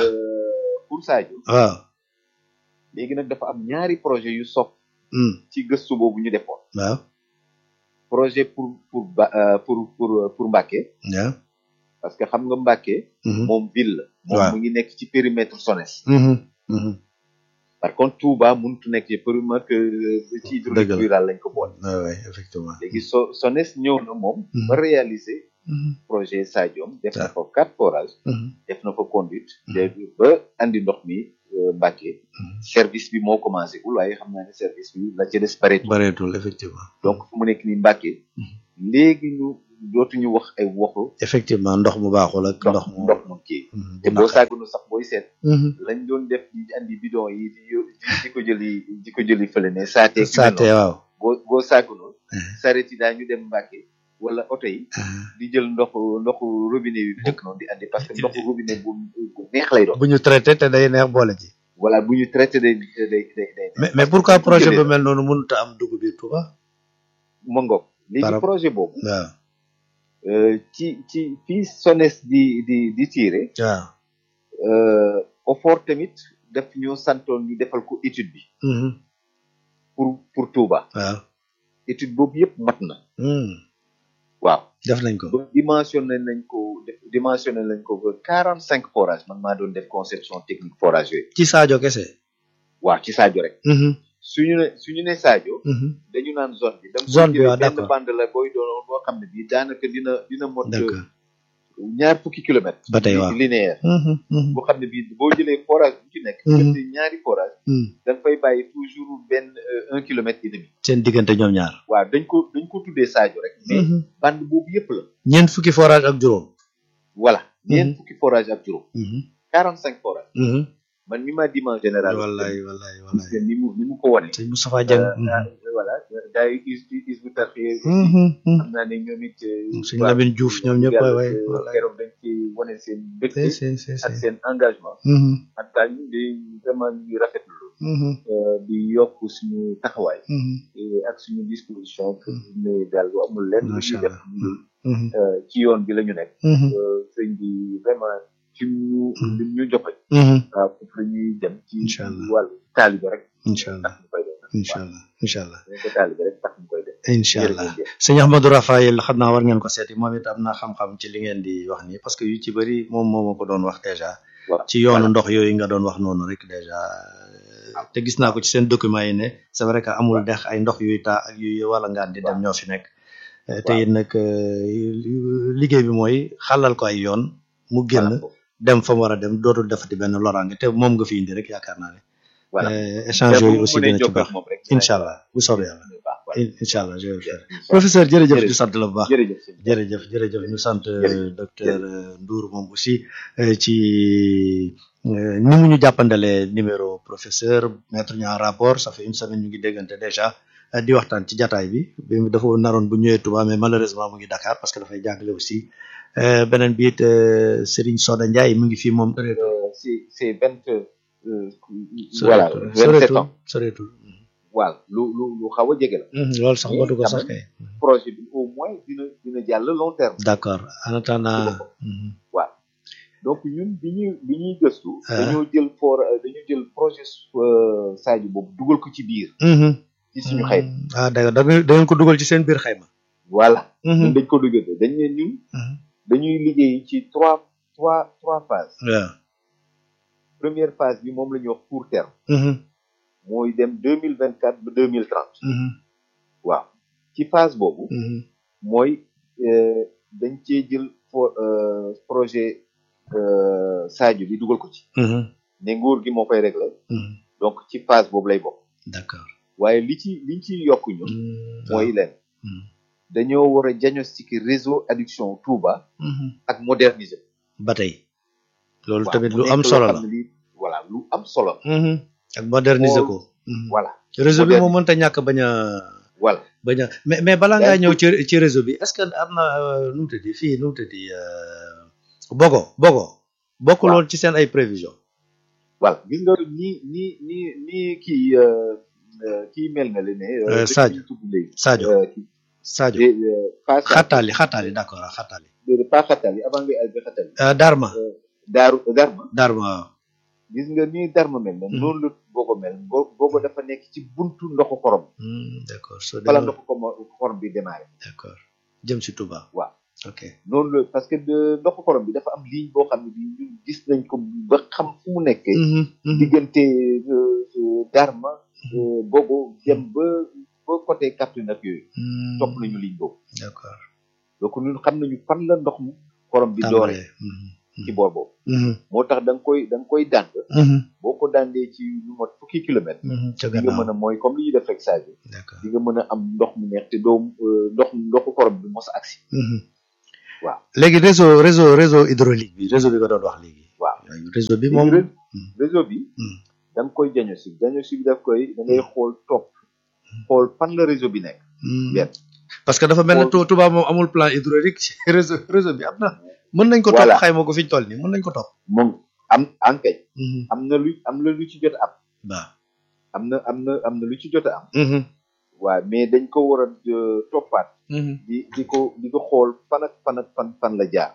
euh, pour Sadio waaw léegi nag dafa am ñaari projet yu sopp mhm, ci gëstu boobu ñu defoon waaw projet pour pour ba euh, pour pour pour Mbacké waaw parce que xam nga Mbacké mhm, moom ville la moom Waaw. mu ngi nekk ci périmètre SONES mhm, mhm. par contre Touba mënut nekk ci périmètre euh, ci Dëgg hydraulique la. rural lañ ko boole Ouais, ouais, effectivement léegi so SONES ñëw na moom Mhm. ba réaliser projet Sadiom def na Ah. fa quatre forages def na fa conduite de ba andi ndox mi euh, Mbàkke service bi moo commencé gul waaye xam naa ne service bi la ca des pareetul bareetul effectivement donc fu mu nekk nii Mbàkke léegi ñu dootuñu wax ay waxu effectivement ndox mu baaxul ak ndox ndox mu ndox mu kii Mhm, te bu boo naqari. sàgganu sax booy seet Mhm. lañ doon def di andi bidon yi di yo- di di ko jëli di ko jëli fële ne saatee saate waaw boo boo sàgganul Mhm. saret yi daa ñu dem Mbàkke wala oto yi Ah. di jël ndoxu ndoxu robinet yi foofu noonu di andi parce que ndoxu robinet bu bu neex lay doon bu ñu traité te day neex boole ci voilà bu ñu traité day day day day day mais mais pourquoi projet bu mel noonu mënut a am dugg biir Touba ma ngoog léegi Par- projet boobu waaw euh, ci ci fii SONES di di di tiire waaw euh, OFOR tamit daf ñoo santoon ñu defal ko étude bi Mhm. pour pour Touba waaw étude boobu yëpp mat na Mhm. waaw def nañ ko ba dimensionné nañ ko def- dimensionné nañ ko ba quarante cinq forages man maa doon def conception technique forage yooyu ci Sadio kese waaw ci Sadio rek Mhm. suñu ne suñu ne Sadio Mhm. dañu naan zone bi da nga Zone bi, koy waaw, jëlee benn d'accord. bande la booy doon boo xam ne bii daanaka dina dina mot d'accord ñaar fukki kilomètres ba tey waaw linéaire Mhm. Mhm. boo xam ne bii boo jëlee forage bu ci nekk Mhm. diggante ñaari forage Mhm. da nga fay bàyyi toujours benn euh, un kilomètre et demi seen diggante ñoom ñaar waaw dañ ko dañ ko tuddee Sadio rek mais Mhm. bande boobu yëpp la ñeent fukki forage ak juróom voilà Mhm. ñeent fukki forage ak juróom Mhm. quarante cinq forage Mhm. man mi ma dimension générale wallaay wallaay gis wallaay nga ni mu ni mu ko wane sëñ Moustapha Dieng voilà gars yi is is bu tarxee Mhm. Mhm. xam naa ne ñoom it euh, sëñ waaw, Lamine Diouf ñoom ñëpp yàlla, waay waay euh, wallaay keroog dañ ci wane seen mbégte si si si ak si seen engagement Mhm. en tout cas ñu di vraiment ñu ngi rafetlu Mhm. euh, di yokk suñu taxawaay Mhm. et ak suñu disposition pour ne daal lu amul lenn lu Macha ñuy def Allah. lu Mhm. euh, ci yoon bi la ñu nekk Mhm. Euh, sëñ bi vraiment ci ñu li ñu joxe Mhm. waaw foofu la ñuy dem ci Incha Allah. wàllu taalibe rek incha allah tax ñu koy def incha allah incha allah dañ ko taalibe rek tax ñu koy def incha allah jërëjëf. sëñ Ahmadou Rafael xam naa war ngeen ko seeti moom it am na xam-xam ci li ngeen di wax nii parce que yu ci bëri moom moo ma ko doon wax déjà waaw ci yoonu ndox yooyu nga doon wax noonu rek déjà te gis naa ko ci seen document yi ne c'est vrai que amul dex ay ndox yuy taa ak yuy wala ngaan di dem ñoo fi nekk Eh, te it nag eh, liggéey bi mooy xàllal ko ay yoon mu génn dem fa mu war a dem dootul defati benn loraange te moom nga fi indi rek yaakaar naa ne voilà Eh, échange yooyu aussi dina ci baax incha allah bu soobee yàlla In- incha allah je vais le faire professeur jërëjëf ñu sant la bu baax jërëjëf sëñ bi. jërëjëf jërëjëf ñu sant Jërëjëf. docteur euh, Ndour moom aussi euh, ci euh, ni mu ñu jàppandalee numéro professeur mettre ñu en rapport ça fait une semaine ñu ngi déggante déjà euh, di waxtaan ci jataay bi bi mu dafa naroon bu ñëwee Touba mais malheureusement mu ngi Dakar parce que dafay jàngale aussi Euh, beneen bi it euh, Serigne Soda Ndiaye mu ngi fii moom Euh, c'est c'est vingt euh, voilà vingt sept ans soreetul voilà lu lu lu xaw a jege la Mhm, loolu sax Mais matu ko quand sax même, kay projet bi au moins dina dina jàll long terme d'accord en attendant Dina ko. mhm, waaw donc ñun bi ñuy bi ñuy gëstu Ah. dañoo jël for dañoo jël projet euh, Sadio boobu dugal ko ci biir mhm. ci suñu xayma ah d'accord da ngeen da ngeen ko dugal ci seen biir xayma voilà Mhm. ñun dañ ko dugal dañ ne ñun Mhm. dañuy liggéey ci trois trois trois phases waaw première phase bi moom la ñuy wax court terme Mhm, mooy dem deux mille vingt quatre ba deux mille trente mhm, waaw ci phase boobu mhm, mooy euh, dañ cee jël for euh, projet euh, Sadio bi dugal ko ci mhm, ne nguur gi moo koy réglé mhm. donc ci phase boobu lay bokk d'accord waaye li ci liñ ci yokk ñun Mhm, mooy leen Mhm. dañoo war a diagnostiquer réseau adduction Touba mhm. ak moderniser ba tey loolu waaw, tamit mu lu nekk am loo solo xam la ne lii voilà lu am solo la. Mhm. ak moderniser Xool- ko Mhm. voilà réseau bi Moderniser. moom mënta ñàkk bañ a voilà bañ a mais mais balaa ngaa Yaa ngi ñëw ci ci réseau bi est-ce que am na euh, nu mu tëddi fii nu mu tëddi euh, bogo bogo bokkul Waaw. woon ci seen ay prévision voilà gis nga ni ni ni ni kii euh, euh, kii mel na le ne Euh, euh, dëkk Sadio. yi ñu tudd léegi Sadio euh, kii Sadio de euh, pas Sadio, xattaali xattaali d'accord waaw xattaali de pas Xatali avant ngay àgg Xatali Euh, Darma daaru Darma Darma waaw gis nga ni Darma mel na Mhm. noonu la Bogo mel Bo- Bogo dafa nekk ci buntu ndoxu xorom Hmm, d'accord soo fala demee ndoxu xorom xorom bi démarré d'accord jëm si Touba waaw ok noonu la parce que de ndoxu xorom bi dafa am ligne boo xam ne bi ñun gis nañ ko ba xam fu mu nekkee Mhm, mhm. diggante euh, euh, Darma euh, Bogo dem ba ba côté Kaffrine ak yooyu Hmm, topp nañu ligne boobu d'accord donc ñun xam nañu fan la ndox mu xorom bi doore ci boor boobu moo tax da nga koy da nga koy dànd boo ko dàndee ci lu mot fukki kilomètre di nga mën a mooy comme li ñuy def rek saa bi di nga mën a am ndox mu neex te doo ndox ndoxu xorom bi mos a agsi waaw léegi réseau réseau réseau hydraulique bi réseau bi nga doon wax léegi waaw réseau bi moom réseau bi da nga koy diagnostic diagnostic bi daf koy da ngay xool topp xool fan la réseau bi nekk benn parce que dafa mel ne tubaab moom amul plan hydraulique réseau réseau bi am na mën nañ ko topp xayma ko fi ñu toll nii mën nañ ko topp moom am enquête am na lu am na lu ci jot am waaw am na am na am na lu ci jot a am waaw mais dañ ko war a toppaat di di ko di ko xool fan ak fan ak fan fan la jaar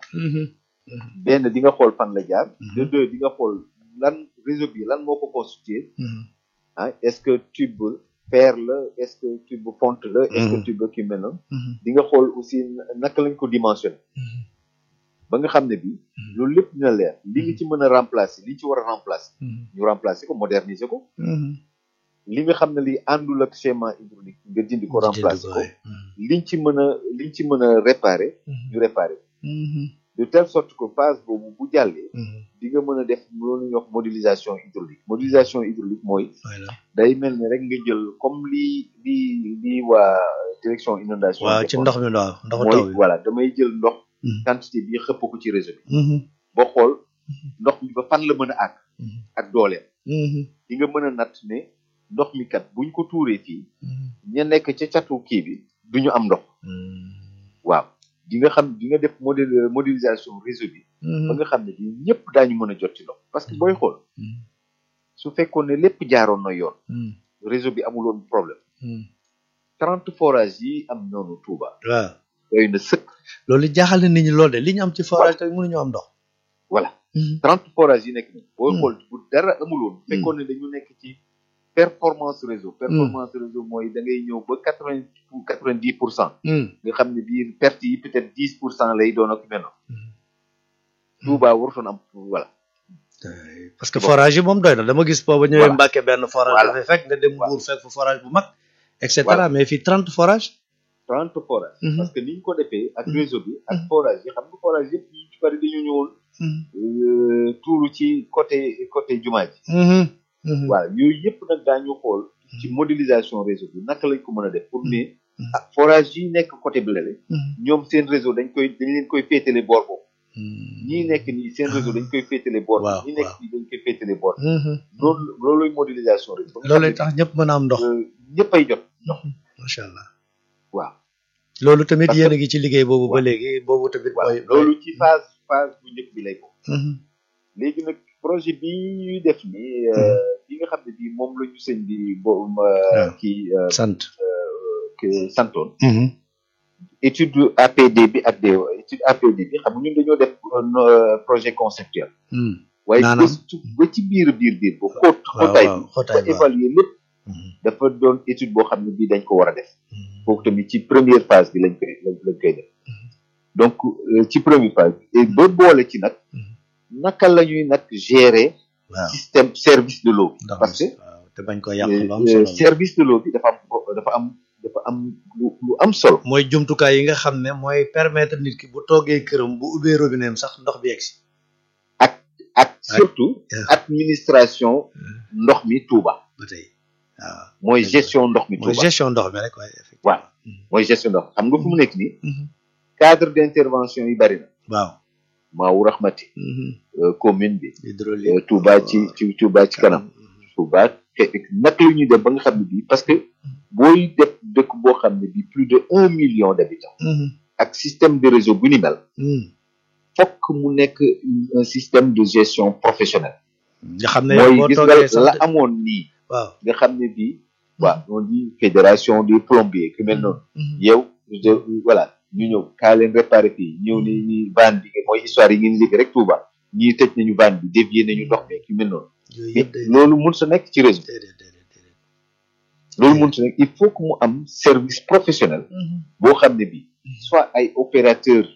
benn di nga xool fan la jaar de deux di nga xool lan réseau bi lan moo ko constitué ah est-ce que tube fer la est-ce que tube fonte la est-ce que tube ki mel noonu di nga xool aussi naka lañ ko dimensionné ba nga xam ne bi loolu lépp dina leer li nga ci mën a remplacer li ci war a remplacer ñu remplacer ko moderniser ko li nga xam ne li àndul ak schéma hydraulique nga dindi ko remplacer ko liñ ci mën a liñ ci mën a réparer ñu réparer de telle sorte que phase boobu bu jàllee di nga mën a def loolu ñuy wax modélisation hydraulique modélisation hydraulique mooy day mel ni rek nga jël comme li li li waa direction inondation waaw ci ndox mi waaw ndox mooy voilà damay jël ndox quantité bi xëpp ko ci réseau bi ba xool ndox mi ba fan la mën a àgg ak dooleem di nga mën a natt ne ndox mi kat buñ ko tuuree fii ña nekk ca catu kii bi duñu am ndox waaw di nga xam di nga def modèle modélisation réseau bi ba nga xam ne bi ñëpp daañu mën a jot ci ndox parce que booy xool su fekkoon ne lépp jaaroon na yoon réseau bi amuloon problème trente forages yi am noonu Touba waaw doy na sëkk loolu jaaxal na nit ñi loolu de li ñu am ci forage tamit mënuñu am ndox voilà trente forages yi nekk nii booy xool bu dara amuloon fekkoon ne dañu nekk ci performance réseau performance réseau mooy da ngay ñëw ba quatre vingt quatre vingt dix pour cent nga xam ne biir perte yi peut être dix pour cent lay doon ak mel noonu Touba warutoon am voilà parce que forage yi moom doy na dama gis booba ñëwee Mbàkke benn forage dafay fekk nga dem Mbuur fekk fa forage bu mag et cetera mais fii trente forage trente forage parce que ni ñu ko defee ak réseau bi ak forage yi xam nga forage yëpp ñu ci bari dañu ñëwoon tuuru ci côté côté jumaa ji voilà yooyu yëpp nag daañu xool ci modélisation réseau bi naka lañ ko mën a def pour ne ah forage yi nekk côté Blélé ñoom seen réseau dañ koy dañ leen koy féetale boor boobu ñii nekk nii seen réseau dañ koy féetale boor ñi nekk nii dañ koy féetale boor loolu looluy modélisation réseau looluy tax ñëpp mën a am ndox ñëpp ay jot ndox macha allah waaw loolu tamit yéen a ngi ci liggéey boobu ba léegi boobu tamit mooy loolu ci phase phase bu njëkk bi lay ko léegi nag projet bi ñuy def nii bi nga xam ne bii moom la ñu sëñ bi bo kii sant santoon étude APD bi ak DO étude APD bi xam nga ñun dañoo def projet conceptuel waaye ba ci biir biir biir ba xóot xóotaay bi ba évaluer lépp dafa doon étude boo xam ne bii dañ ko war a def foofu tamit ci première phase bi lañ koy lañ koy def donc ci première phase bi et ba boole ci nag naka la ñuy nag gérer système service de l'eau bi parce que te bañ ko yàq lu am solo service de l'eau bi dafa am dafa am dafa am lu lu am solo mooy jumtukaay yi nga xam ne mooy permettre nit ki bu toogee këram bu ubbee robinet sax ndox bi yegsi ak ak surtout administration ndox mi Touba ba tey waaw mooy gestion ndox mi mooy Touba gestion ndox mi rek waaye waaw mooy gestion ndox xam nga fu mu nekk nii cadre d'intervention yi bari na waaw Maawu Rahmati commune bi hydraulique Touba ci ci Touba ci kanam Touba naka la ñuy def ba nga xam ne bii parce que booy def dëkk boo xam ne bii plus de un million d'habitants ak système de réseau bu ni mel fokk mu nekk un système de gestion professionnelle nga xam ne mooy boo gis toogee nga sax la amoon nii waaw nga xam ne bii waaw on dit fédération des plombiers ku mel noonu yow de voilà ñu ñëw kaa leen réparé fii ñëw ni ñi van bi mooy histoire yi ngeen liggéey rek Touba ñii tëj nañu van bi dévié nañu ndox mi ku mel noonu yooyu mais yëpp day loolu mun sa nekk ci réseau déedéet déedéet déedéet loolu mun sa nekk il faut que mu am service professionnel boo xam ne bii soit ay opérateurs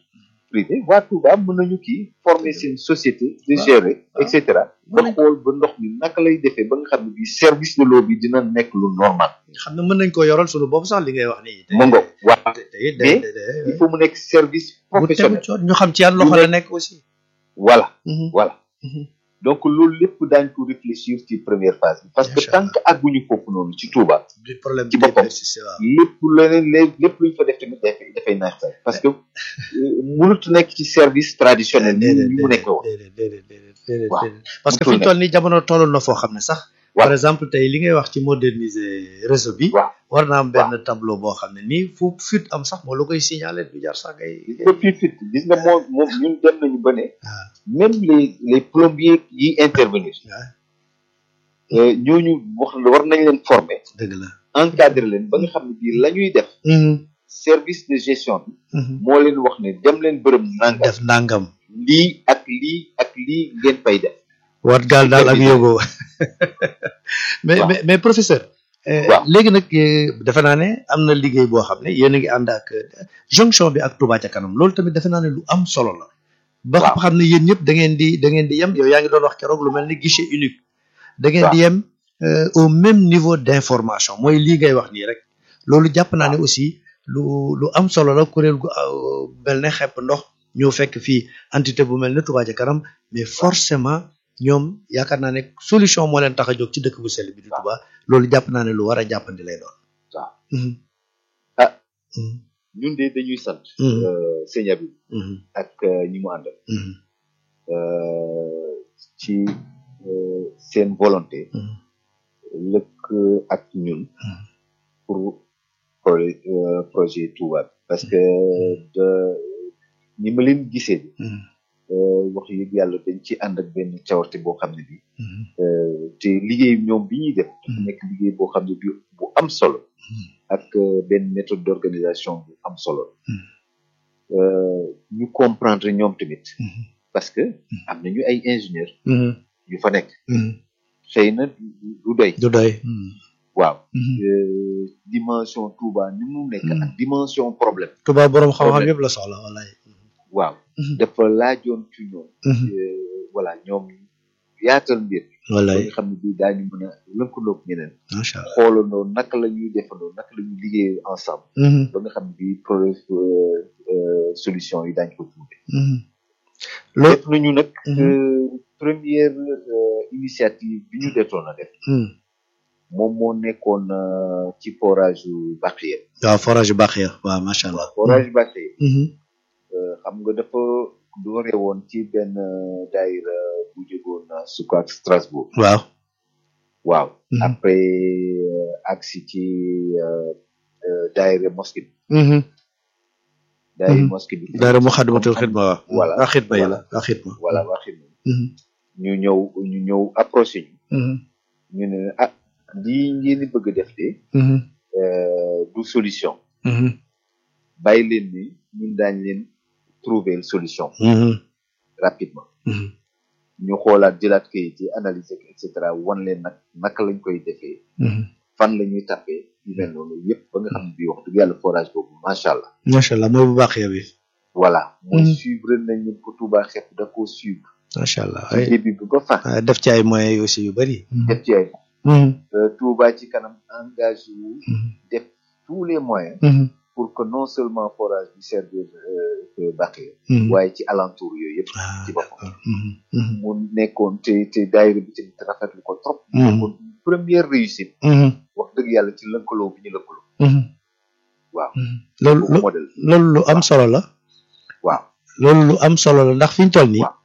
privé waa Touba mën nañu kii former seen société de gérer et cetera ba xool ba ndox mi naka lay defee ba nga xam ne bii service de l'eau bi dina nekk lu normal xam ne mën nañ ko yoral sunu bopp sax li ngay wax nii. mu ngo waa te te mais te il faut mu nekk service bu tegu professionnel coon ñu xam ci yan loxo la nekk aussi. voilà Mhm. voilà Mhm. donc loolu lépp daañ ko réfléchir ci première phase bi parce que Incha tant que àgguñu foofu noonu ci Touba du problème Ci bi boppam. persisté waaw. lépp leneen lé- lépp luñ fa def tamit dafay dafay naaj sax parce que euh, mënut nekk ci service traditionnel ni déedéet ni mu nekk woon déedéet déedéet déedéet déedéet waaw. déedéet. parce que Mënatul fi ñu toll nii jamono tolloon na foo xam ne sax. Waaw. par exemple tey li ngay wax ci moderniser réseau bi. waaw war na am benn tableau boo xam ne nii fu fuite am sax moo la koy signaler du jar sax ngay. gis nga fii fit gis nga moom moom ñun dem nañu ba ne waaw même les les plombiers yi intervenir waaw euh, ñooñu wax war nañ leen former dëgg la. encadrer leen ba nga xam ne bii la ñuy def service de gestion bi moo leen wax ne dem leen bërëb nangam def nangam. lii ak lii ak lii ngeen fay def wat gaal daal ak Superviseur. yóbboo mais Waaw. mais mais professeur. euh, Waaw. léegi nag euh, defe naa ne am na liggéey boo xam ne yéen a ngi ànd ak euh, jonction bi ak Touba ca kanam loolu tamit defe naa ne lu am solo la. ba Waaw. xam ne yéen ñëpp da ngeen di da ngeen di yem yow yaa ngi doon wax keroog lu mel ni guichet unique. da ngeen di yem euh, au même niveau d'information mooy lii ngay wax nii rek. loolu jàpp naa ne aussi lu lu am solo la kuréel gu euh, mel ne xepp ndox ñëw fekk fii entité bu mel ne Touba ca kanam mais forcément ñoom yaakaar naa ne solution moo leen tax a jóg ci dëkk bu sell bi di Touba loolu jàpp naa ne lu war a jàppandi lay doon. waaw Mhm. Ah. Mhm. ñun de dañuy sant Mhm. euh, sëñ Abib Mhm. ak euh, ñi mu àndal Mhm. euh, ci euh, seen volonté Mhm. lëkk ak ñun Mhm. pour projet euh, projet Touba bi parce que de ni ma leen gisee bi Mhm. euh, wax yëg yàlla dañ ci ànd ak benn cawarte boo xam ne bi Mhm. euh, te liggéey ñoom bi ñuy def dafa Mhm. nekk liggéey boo xam ne bi bu am solo Mhm. ak euh, benn méthode d'organisation bu am solo Mhm. euh, ñu comprendre ñoom tamit Mhm. parce que am nañu ay ingénieurs Mhm. yu fa nekk Mhm. xëy na du doy du doy. Mhm. waaw Mhm. euh, dimension Touba ni mu nekk Mhm. ak dimension problème Touba borom xam-xam Problème. yëpp la soxla wallaay. waaw Mhm. dafa laajoon ci ñoom Mhm. euh, voilà ñoom yaatal mbir ba wallaay nga xam ne bii daañu mën a lëkkaloog ñeneen macha allah. xoolandoo naka la ñuy defandoo naka la ñuy liggéey ensemble Mhm. ba nga xam ne bii pro euh, euh, solution yi daañu ko trouvé Mhm. loolu. def nañu nag Mhm. euh, première euh, initiative bi ñu detoon a def Mhm. moom moo nekkoon euh, ci forage yu Bakhye waaw forage yu baax ya waaw macha allah. forage yu Bakhye Mhm. euh, xam nga dafa doore woon ci benn euh, daayira bu jógoon na Sukaak Strasbourg waaw. waaw Mhm. après euh, agsi ci euh, euh, daayira mosquée bi Mhm. daayira Mhm. mosquée bi daara mu xadimatul xidma waaw. Voilà. waa xidma yi la waa xidma. voilà waa xidma Mhm. ñu ñëw ñu ñëw approché ñu Mhm. ñu ne ah lii ngeen di bëgg a def de Mhm. euh, du solution Mhm. bàyyi leen ni ñun daañ leen trouver solution Mhm. rapidement Mhm. ñu xoolaat jëlaat kayit yi analyser ko et cetera wan leen nag naka lañ koy defee Mhm. fan la ñuy tapé yu mel noonu yëpp ba nga xam ne bii wax dëgg yàlla forage boobu macha allah macha allah mooy bu baax ya bi. voilà mooy Mhm. suivre nañu ko Touba xepp da koo suivre macha allah ci ay début bi ba fin ah, def ci ay moyens yi aussi yu bëri. def ci ay Mhm. euh, Touba ci kanam engagé wu Mhm. def tous les moyens Mhm. pour que non seulement forage bi servir euh, Bakhye Mhm. waaye ci alentour yooyu yëpp ah ci boppam d'accord. Mhm. Mhm. mu nekkoon te te daayira bi tamit rafetlu ko trop mu Mhm. nekkoon une première réussite Mhm. wax dëgg yàlla ci lëkkaloo bi ñu lëkkaloo Mhm. waaw Mhm. loolu boobu lo- modèle loolu lu am solo la. waaw loolu lu am solo la ndax fi ñu toll nii. Waaw.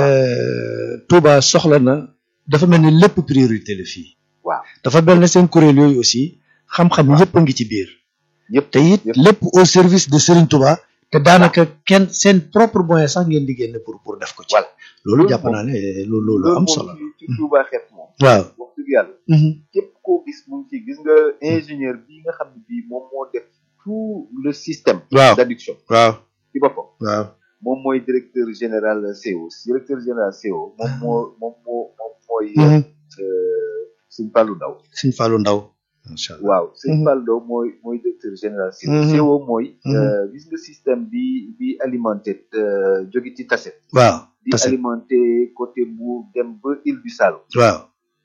euh, Touba soxla na dafa mel ni lépp priorité la fii. waaw dafa mel ne seen kuréel yooyu aussi xam-xam yëpp a ngi ci biir. yëpp te it yëpp. lépp au service de Serigne Touba. te daanaka kenn seen propre moyen sax ngeen di génne pour pour def ko ci. voilà loolu loolu jàpp moom- naa ne loolu loolu loolu am moom solo la. ci ci Touba xepp moom waaw. wax dëgg yàlla Mhm. képp koo gis mu ngi ci gis nga ingénieur bii nga xam ne bii moom moo def tout le système waaw d'adduction waaw ci boppam waaw. moom mooy directeur général CO directeur général CO moom moo moom moo moom mooy Mhm. euh, Sëñ Fallou Ndaw Sëñ Fallou Ndaw. macha allah waaw sëñ Mhm. Faldo mooy mooy directeur général CO Mhm. CO mooy Mhm. euh, gis nga système bi bi alimenté euh, jóge ci Tassette waaw di tase alimenté côté Mbour dem ba Île du Saloum waaw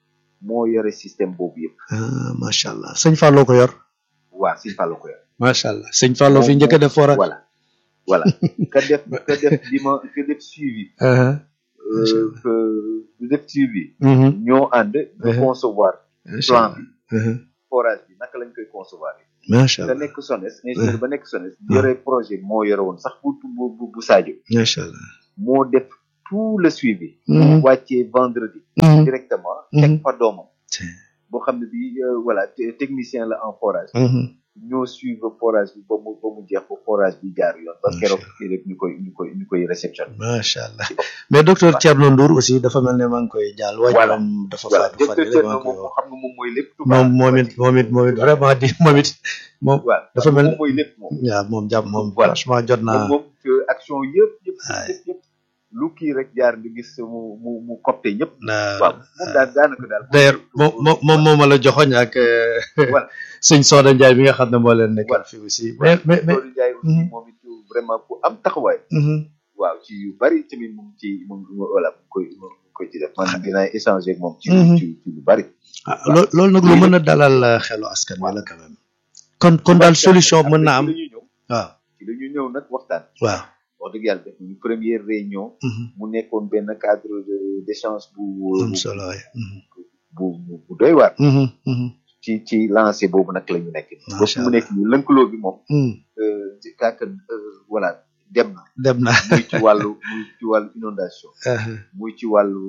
moo yore système boobu yëpp ah macha allah sëñ Fallou ko yor waaw sëñ Fallo ko yore macha allah sëñ Fallou fi Moom- njëkk a def forage voilà voilà ka def ka def dima ka def suivi Uh-huh. Macha euh, Allah. que du def suivi Mhm. ñoo ànd de Mhm. concevoir macha plan allah bi Mhm. forage bi naka lañ koy concevoir macha ka allah nekk SONES ingénieur ba nekk SONES yore projet moo yore woon sax bu bu bu bu Sadio macha allah moo def tout le suivi Mhm. wàccee vendredi Mhm. directement Mhm. teg fa doomam Tiens. boo xam ne bi euh, voilà te- technicien la en forage Mhm. ñoo suivre forage bi ba mu ba mu jeex ba forage bi jaar yoon ba Macha keroog Allah. kii rek ñu koy ñu koy ñu koy réception macha allah mais docteur Thierno Ndour aussi dafa mel ne maa ngi koy jàll waajuram dafa voilà faatu fan directeur yële maa Thierno ngi koy moom wax xam nga moom mooy lépp moom moom it moom it moom it vraiment di moom it moom waaw dafa mel moom mooy lépp moom waaw moom jàpp moom Voilà. franchement jot moom naa moom que action yëpp yëpp Aye. yëpp yëpp lu kii rek jaar nga gis mu mu mu copte ñëpp naa waaw moom daal daanaka daal d'ailleurs moom moom moom moo ma la joxoñ ak euh, Voilà. sëñ Soda Ndiaye bi nga xam ne moo leen nekkal Voilà. fii aussi mais mais mais Doudou Ndiaye aussi Mhm. moom it vraiment ku am taxawaay Mhm. waaw ci yu bari tamit mu ngi ci mu ngi voilà mu ngi koy mu ngi koy ci def man dinaa échanger ak moom ci Mhm. ci ci lu bari ah loo loolu nag lu mën a dalal euh, xelu askan wi la quand même kon kon daal solution mën na am ci la ñuy ñëw waaw ci la ñuy ñëw nag waxtaan waaw wax dëgg yàlla def nañu première réunion Mhm. mu nekkoon benn cadre de d'échange bu am solo waay Mhm. bu bu bu doy waar Mhm. Mhm. ci ci lancé boobu nag la ñu nekk ba Macha fu mu nekk nii lënkaloo bi moom Mhm. euh, ci kàkk voilà dem na dem na muy ci wàllu muy ci wàllu inondation Uh-huh. muy ci wàllu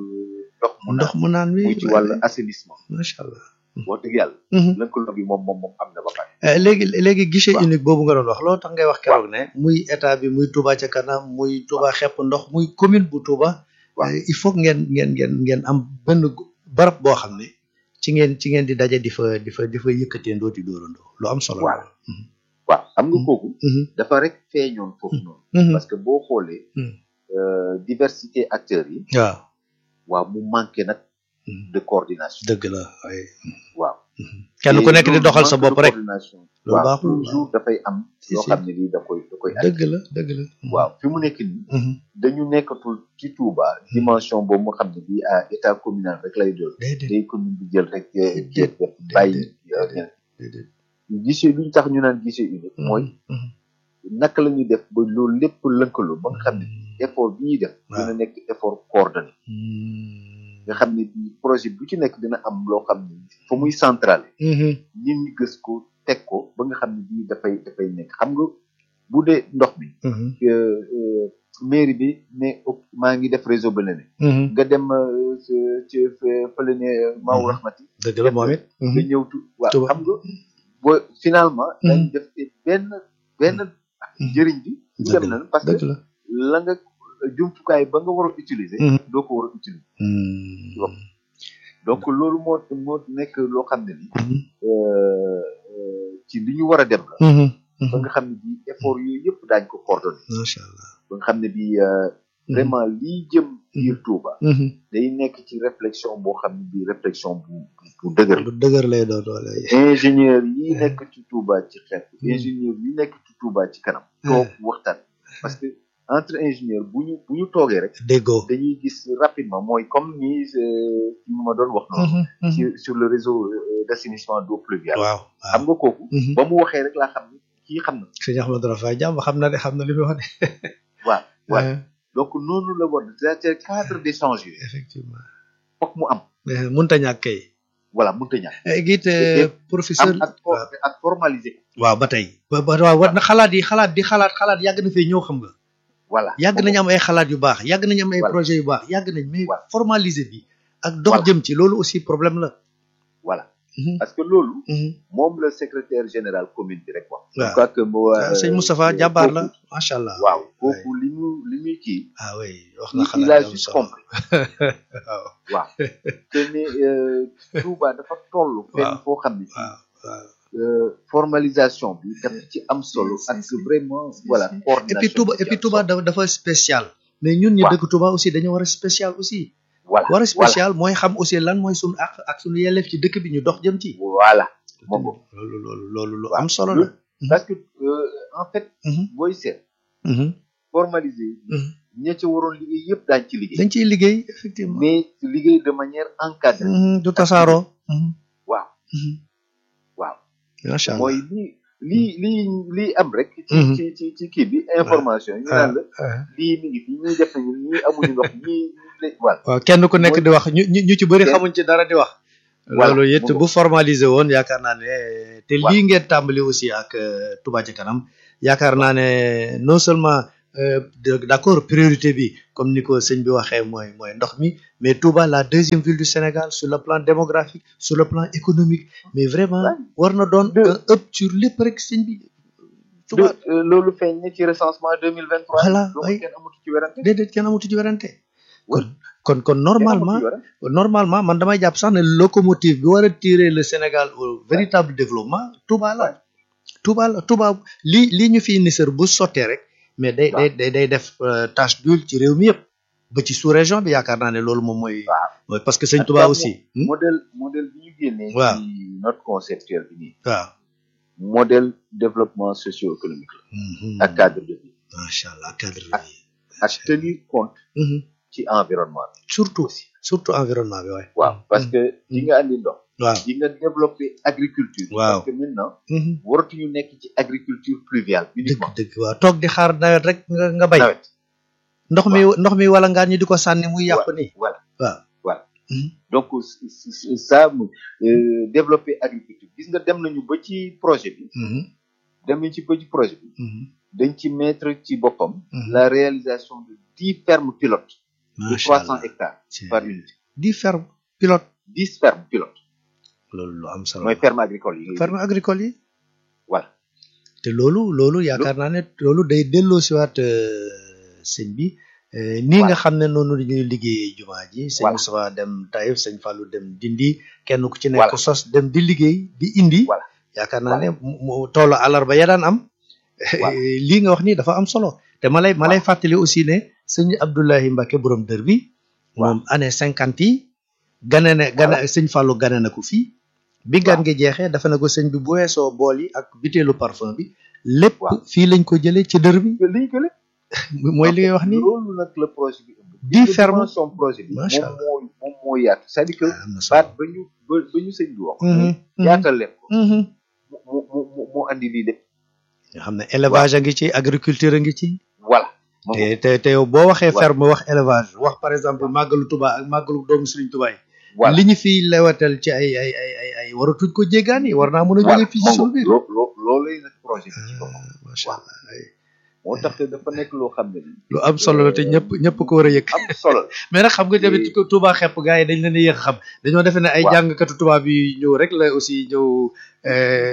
ndox mu ndox naan mu naan wi muy ci wàllu assainissement macha allah wax dëgg yàlla Mhm. lëkkaloo bi moom moom moom am na ba pare Eh, léegi léegi guichet Waaw. unique boobu nga doon wax loolu tax ngay wax keroog ne muy état bi muy Touba ca kanam muy Touba xepp ndox muy commune bu Touba Waaw. eh, il faut que ngeen ngeen ngeen ngeen am benn gu- barab boo xam ne ci ngeen ci ngeen di daje di fa di fa di fa yëkkatee ndoo di dóorandoo lu am solo la. Waaw. waaw xam nga kooku Mhm. dafa rek feeñoon foofu noonu Mhm. parce que boo xoolee Mhm. euh, diversité acteurs yi waaw waaw mu manqué nag Mhm. de coordination dëgg la waaye waaw kenn ku Et nekk di loolu doxal sa manque de bopp rek coordination Loolu waaw baaxul, toujours dafay am Si, loo si. xam ne lii da koy da koy dëgg la dëgg la. waaw fi mu nekk nii Mhm. dañu nekkatul ci Touba dimension boobu nga xam ne bii à état communal rek lay doon déedéet day commune bi jël rek euh, Déedéet, jël def bàyyi euh, déedéet, déedéet. guichet lu ñu tax ñu naan guichet unique mooy Mhm. naka la ñuy def ba loolu lépp lëkkaloo ba nga xam ne effort bi ñuy def Waaw. dina nekk effort coordonné Mhm. nga xam ne bii projet bu ci nekk dina am loo xam ne fa muy centrale Mhm. nit ñi gës ko teg ko ba nga xam ne bii dafay dafay nekk xam nga bu dee ndox mi Mhm. euh, euh, mairie bi ne ok, maa ngi def réseau ba ne Mhm. nga dem euh, ci ci fële ne Maawu Mhm. Rahmati dëgg la moom it. nga ñëw tu waaw Tuba. xam nga bo finalement Mhm. dañ def benn benn njëriñ bi du dëgg dem la na parce que dëgg la. la nga jumtukaay ba nga war a utiliser Mhm. doo ko war a utiliser Mhm. Waaw. donc loolu moo moo nekk loo xam ne ni Mhm. euh, euh, ci li ñu war a dem la Mhm. ba nga xam ne bi effort yooyu yëpp daañ ko coordonné macha allah. ba nga xam ne bi euh, vraiment lii jëm biir Touba Mhm. day nekk ci réflexion boo xam ne bi réflexion bu bu- bu dëgër la bu dëgër lay doon doole. ingénieur yi nekk ci Touba ci xeet ingénieur yi nekk ci Touba ci kanam toog waxtaan parce que entre ingénieur bu ñu bu ñu toogee rek déggoo. dañuy gis rapidement mooy comme ni euh, ci ma doon wax noonu Mhm. Mhm. ci sur le réseau euh, d'assainissement d'eau pluviale waaw xam waaw. nga kooku Mhm. ba mu waxee rek laa xam ne kii xam na sëñ Ahmadou Rafaay jàmm xam na de xam na li muy wax de. waaw waaw Euh, donc noonu la war c'est cadre d'échange yi effectivement. foog mu am Eh, mënta ñàkk kay. voilà mënut a ñàkk Eh, giit Et- eh, am professeur. ak for- ak formaliser ko waaw ba tey. ba ba waaw war na xalaat yi xalaat di xalaat xalaat yàgg na fee ñëw xam nga. voilà yàgg nañu am ay xalaat yu baax yàgg nañu am ay Voilà. projet yu baax yàgg nañ mais Voilà. formaliser bi ak dox Voilà. jëm ci loolu aussi problème la. voilà Mhm. parce que loolu Mhm. moom la secrétaire général commune bi rek wax je Waaw. crois que mo ah sëñ Moustapha jàmbaar la macha allah. waaw kooku li mu li muy kii ah oui wax na il xalaat a yu am juste solo. compris waaw waaw te ne euh, Touba dafa toll fenn Waaw. foo xam ne waaw waaw. euh, formalisation bi dafa ci am solo Si, ak si. vraiment voilà et coordination puis Touba bi ci et puis am Touba solo. dafa dafa spécial. mais ñun ñi Waaw. dëkk Touba aussi dañoo war a spécial aussi. voilà war a spécial mooy xam aussi lan mooy sunu àq ak sunu yelleef ci dëkk bi ñu dox jëm ci. voilà moo ko loolu loolu loolu lu waaw am solo la loolu parce que euh, en fait Mhm, booy seet mhm, formaliser mhm. ña ca waroon liggéey yëpp daañ ci liggéey dañ ciy liggéey effectivement mais liggéey de manière encadrée Mhm, du tasaaroo Mhm, waaw mhm. waaw macha allah mooy lii lii lii lii am rek ci Mhm. ci ci ci kii bi information yi ñu naan la ah. lii mi ngi fi ñii def nañu ñii amuñu ndox ñii ñii voilà waaw kenn ku nekk Mooy- di wax ñu ñu ñu ci bëri Kenn- xamuñ ci dara di wax. Voilà, loolu it mu bu formalisé woon yaakaar naa ne te Voilà. lii ngeen tàmbali aussi ak euh, Touba ci kanam yaakaar naa ne non seulement euh, de- d'accord priorité bi comme ni ko sëñ bi waxee mooy mooy ndox mi mais Touba la deuxième ville du Sénégal sur le plan démographique sur le plan économique mais vraiment Ouais. war na doon Deux. un ëpp sur lépp rek sëñ bi. de Touba euh, loolu feeñ na ci recensement deux mille vingt trois Voilà, donc oui. kenn amatu ci werante déedéet kenn amatu ci werante. Oui. kon kon kon normalement. Kenn amatu ci werante. normalement man damay jàpp sax ne locomotive bi war a tirer le Sénégal au véritable développement Touba la Touba la Touba lii lii ñu fi indi sër bu sottee rek mais day day day day def euh, tache d'huile ci réew mi yëpp ba ci sous région bi yaakaar naa ne loolu moom mooy waaw mooy parce que sëñ En tout Touba cas, aussi hmm? modèle modèle bi ñu génnee Waaw. ci note conceptuelle bi nii waaw modèle développement socio-économique Mhm. la ak cadre de vie macha allah cadre ak- bi ak tenir compte Mhm. ci environnement bi surtout surtout environnement bi waaye waaw parce que di nga andi ndox waaw di nga développer agriculture Waaw. parce que maintenant Mhm. waratuñu nekk ci agriculture pluviale dëgg uniquement dëgg waaw toog di xaar nawet rek nga nga bay nawet ndox mi ndox mi wala ngaan ñi di ko sànni muy yàqu nii voilà waaw voilà Mhm. donc c- c- c- ça mu euh, développer agriculture gis nga dem nañu ba ci projet bi Mhm. dem nañu ci ba ci projet bi Mhm. dañ ci mettre ci boppam Mhm. la réalisation de dix fermes pilotes de macha trois cents allah hectares C'est- par unité di ferme pilote dix fermes pilotes loolu lu am solo mooy ferme agricole yi ferme agricole yi voilà te loolu loolu yaakaar naa ne loolu day delloo siwaat euh, sëñ bi euh, nii nga xam ne noonu la ñuy liggéeyee jumaa ji sëñ Voilà. Moustapha dem Taïf sëñ Fallou dem Dindi kenn ku ci nekk Voilà. sos dem di liggéey di indi Voilà. yaakaar naa ne mu mu toolu àllarba ya daan am Voilà. lii nga wax nii dafa am solo te ma lay ma lay fàttali aussi ne sëñ Abdoulahi Mbacke borom dër bi moom année cinquante yi gane ne gane sëñ Fallou gane na ko fii bi gan gi jeexee dafa na ko sëñ bi bu weesoo bool yi ak butéelu parfum bi lépp Waaw. fii lañ ko jëlee ci dër bi liñ ko lépp mooy li ngay wax nii loolu nag la projet bi ëmb Dix fermes. son projet bi Macha moom moo moom moo yaatu c'est-à-dire que am na baat solo ba ñu ba ba ñu sëñ bi wax Mhm, mhm, yaatal leen ko mhm. mu mu mu mu andi lii lépp nga xam ne élevage a ngi ci agriculture a ngi ci voilà moom te te te yow boo waxee Voilà. ferme wax élevage wax par exemple màggalu Touba ak màggalu doomu Serigne Touba yi voilà li ñu fiy lewatal ci ay ay ay ay ay waratuñ ko jéggaani war naa mën a jógee fii ci suñu biir loo loo loolay nag projet bi ci boppam Ah, macha allah ay moo tax te dafa nekk loo xam ne nii lu am solo la te ñëpp ñëpp ko war a yëg am solo la mais nag xam nga tamit Et- Touba xepp gars yi dañ leen a yéex a xam dañoo defe ne ay Waaw. jàngkatu tubaab yi ñëw rek la aussi ñëw euh,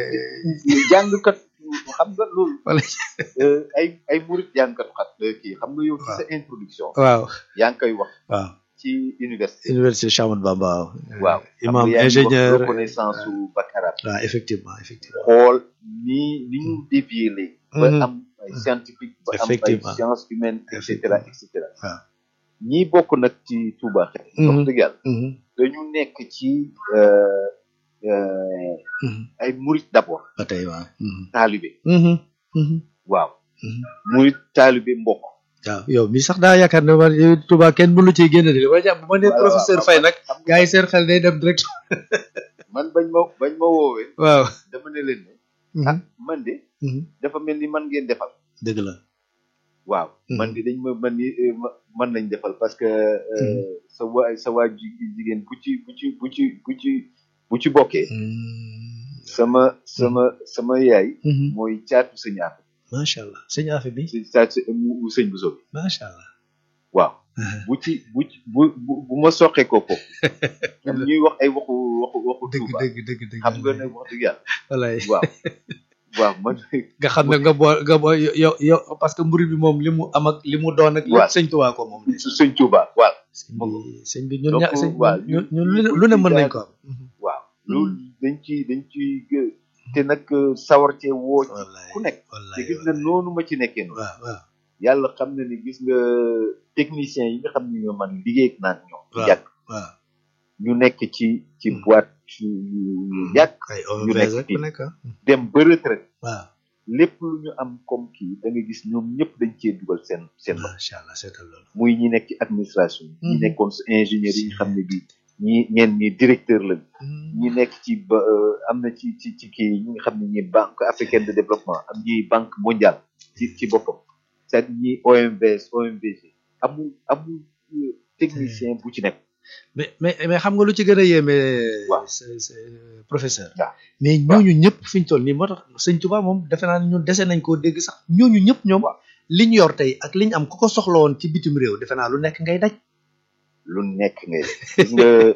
jàngkat xam nga loolu Wala. euh, ay ay murit jàngkat xat kii xam nga yow ci sa introduction waaw yaa ngi koy wax waaw ci université université Cheikh Ahmadou Bamba waaw waaw imam xam nga yaa ngi wax ingénieur reconnaissance su bac arabe waaw effectivement effectivement xool ni ni ñu dévier léegi ba Mhm. am ay scientifique ba am ay Effectivement. sciences humaines et cetera et cetera waaw ñi bokk nag ci Touba xel wax Mhm. dëgg yàlla Mhm, dañu nekk ci euh, euh, mhm. ay murit d'abord ba tey waaw Mhm, taalibe mhm, mhm, waaw mhm. murit taalibe mbokk waaw yow mi sax daa yaakaar ne man yow Touba kenn mënu ciy génne de li ma jàpp bu ma nee Waaw, professeur waaw, Faye nag xam nga gars yi seen xel day dem direct man bañ ma bañ ma woowee waaw dama ne leen ne Mhm, ah man de mhm. dafa mel ni man ngeen defal dëgg la waaw Mhm. man de dañ ma man ni eh, ma- man lañ defal parce que euh, sa waa sa waa ji- jigéen bu ci bu ci bu ci bu ci bu ci bokkee Mhm, sama sama sama yaay mhm. mooy caatu sëñ Afe macha allah sëñ Afe bi si caatu sëñ mu mu sëñ bu sobi macha allah waaw bu ci bu ci bu bu bu ma soqee ko foofu ñoom ñuy wax ay waxu waxu waxu dëgg Touba dëgg dëgg dëgg xam nga ne wax dëgg yàlla walaay waaw waaw man nga xam ne nga bool nga bool yow yow parce que mburu bi moom li mu am ak li mu doon ak lépp Waaw. sëñ Tuubaa ko moom su sëñ Touba waaw sëñ bi sëñ bi ñun Donc, ña sëñ waaw, ñun ñu- ñun lu ne ñu- lu ne ñu mën nañ jaar- ko am waaw loolu dañ ci dañ ci gë- te nag sawar cee woo ci wallaay ku nekk te wallaay gis nga noonu ma ci nekkee noonu waaw waaw yàlla xam na ni gis nga techniciens yi nga xam ne ñoo man liggéey ak naan ñoom Waaw. yàgg waaw ñu nekk ci ci boîte yu yu yàgg ay ñu OMVS nekk rek fii. ku nekk ah. dem ba retraite waaw lépp lu ñu am comme kii da nga gis ñoom ñëpp dañ cee dugal seen seen loxo macha allah seetal loolu. muy ñi nekk ci administration ñi Mhm. nekkoon si ingénieur yi nga xam ne bii ñi ñeen ñi directeur lañ ñi nekk ci ba euh, am na ci ci ci kii ñi nga xam ne ñi banque africaine de développement am ñi banque mondiale ci ci boppam c'est-à-dire ñi OMVS OMVG amul amul euh, technicien bu ci nekk mais mais mais xam nga lu ci gën a yéeme. Waaw. c'est c'est professeur. waaw. mais ñooñu ñëpp fi ñu toll nii moo tax sëñ Tuba moom defe naa ne ñun dese nañ koo dégg sax ñooñu ñëpp ñoom li ñu yor tey ak li ñu am ku ko soxla woon ci bitim réew defe naa lu nekk ngay daj. lu nekk ngay def gis nga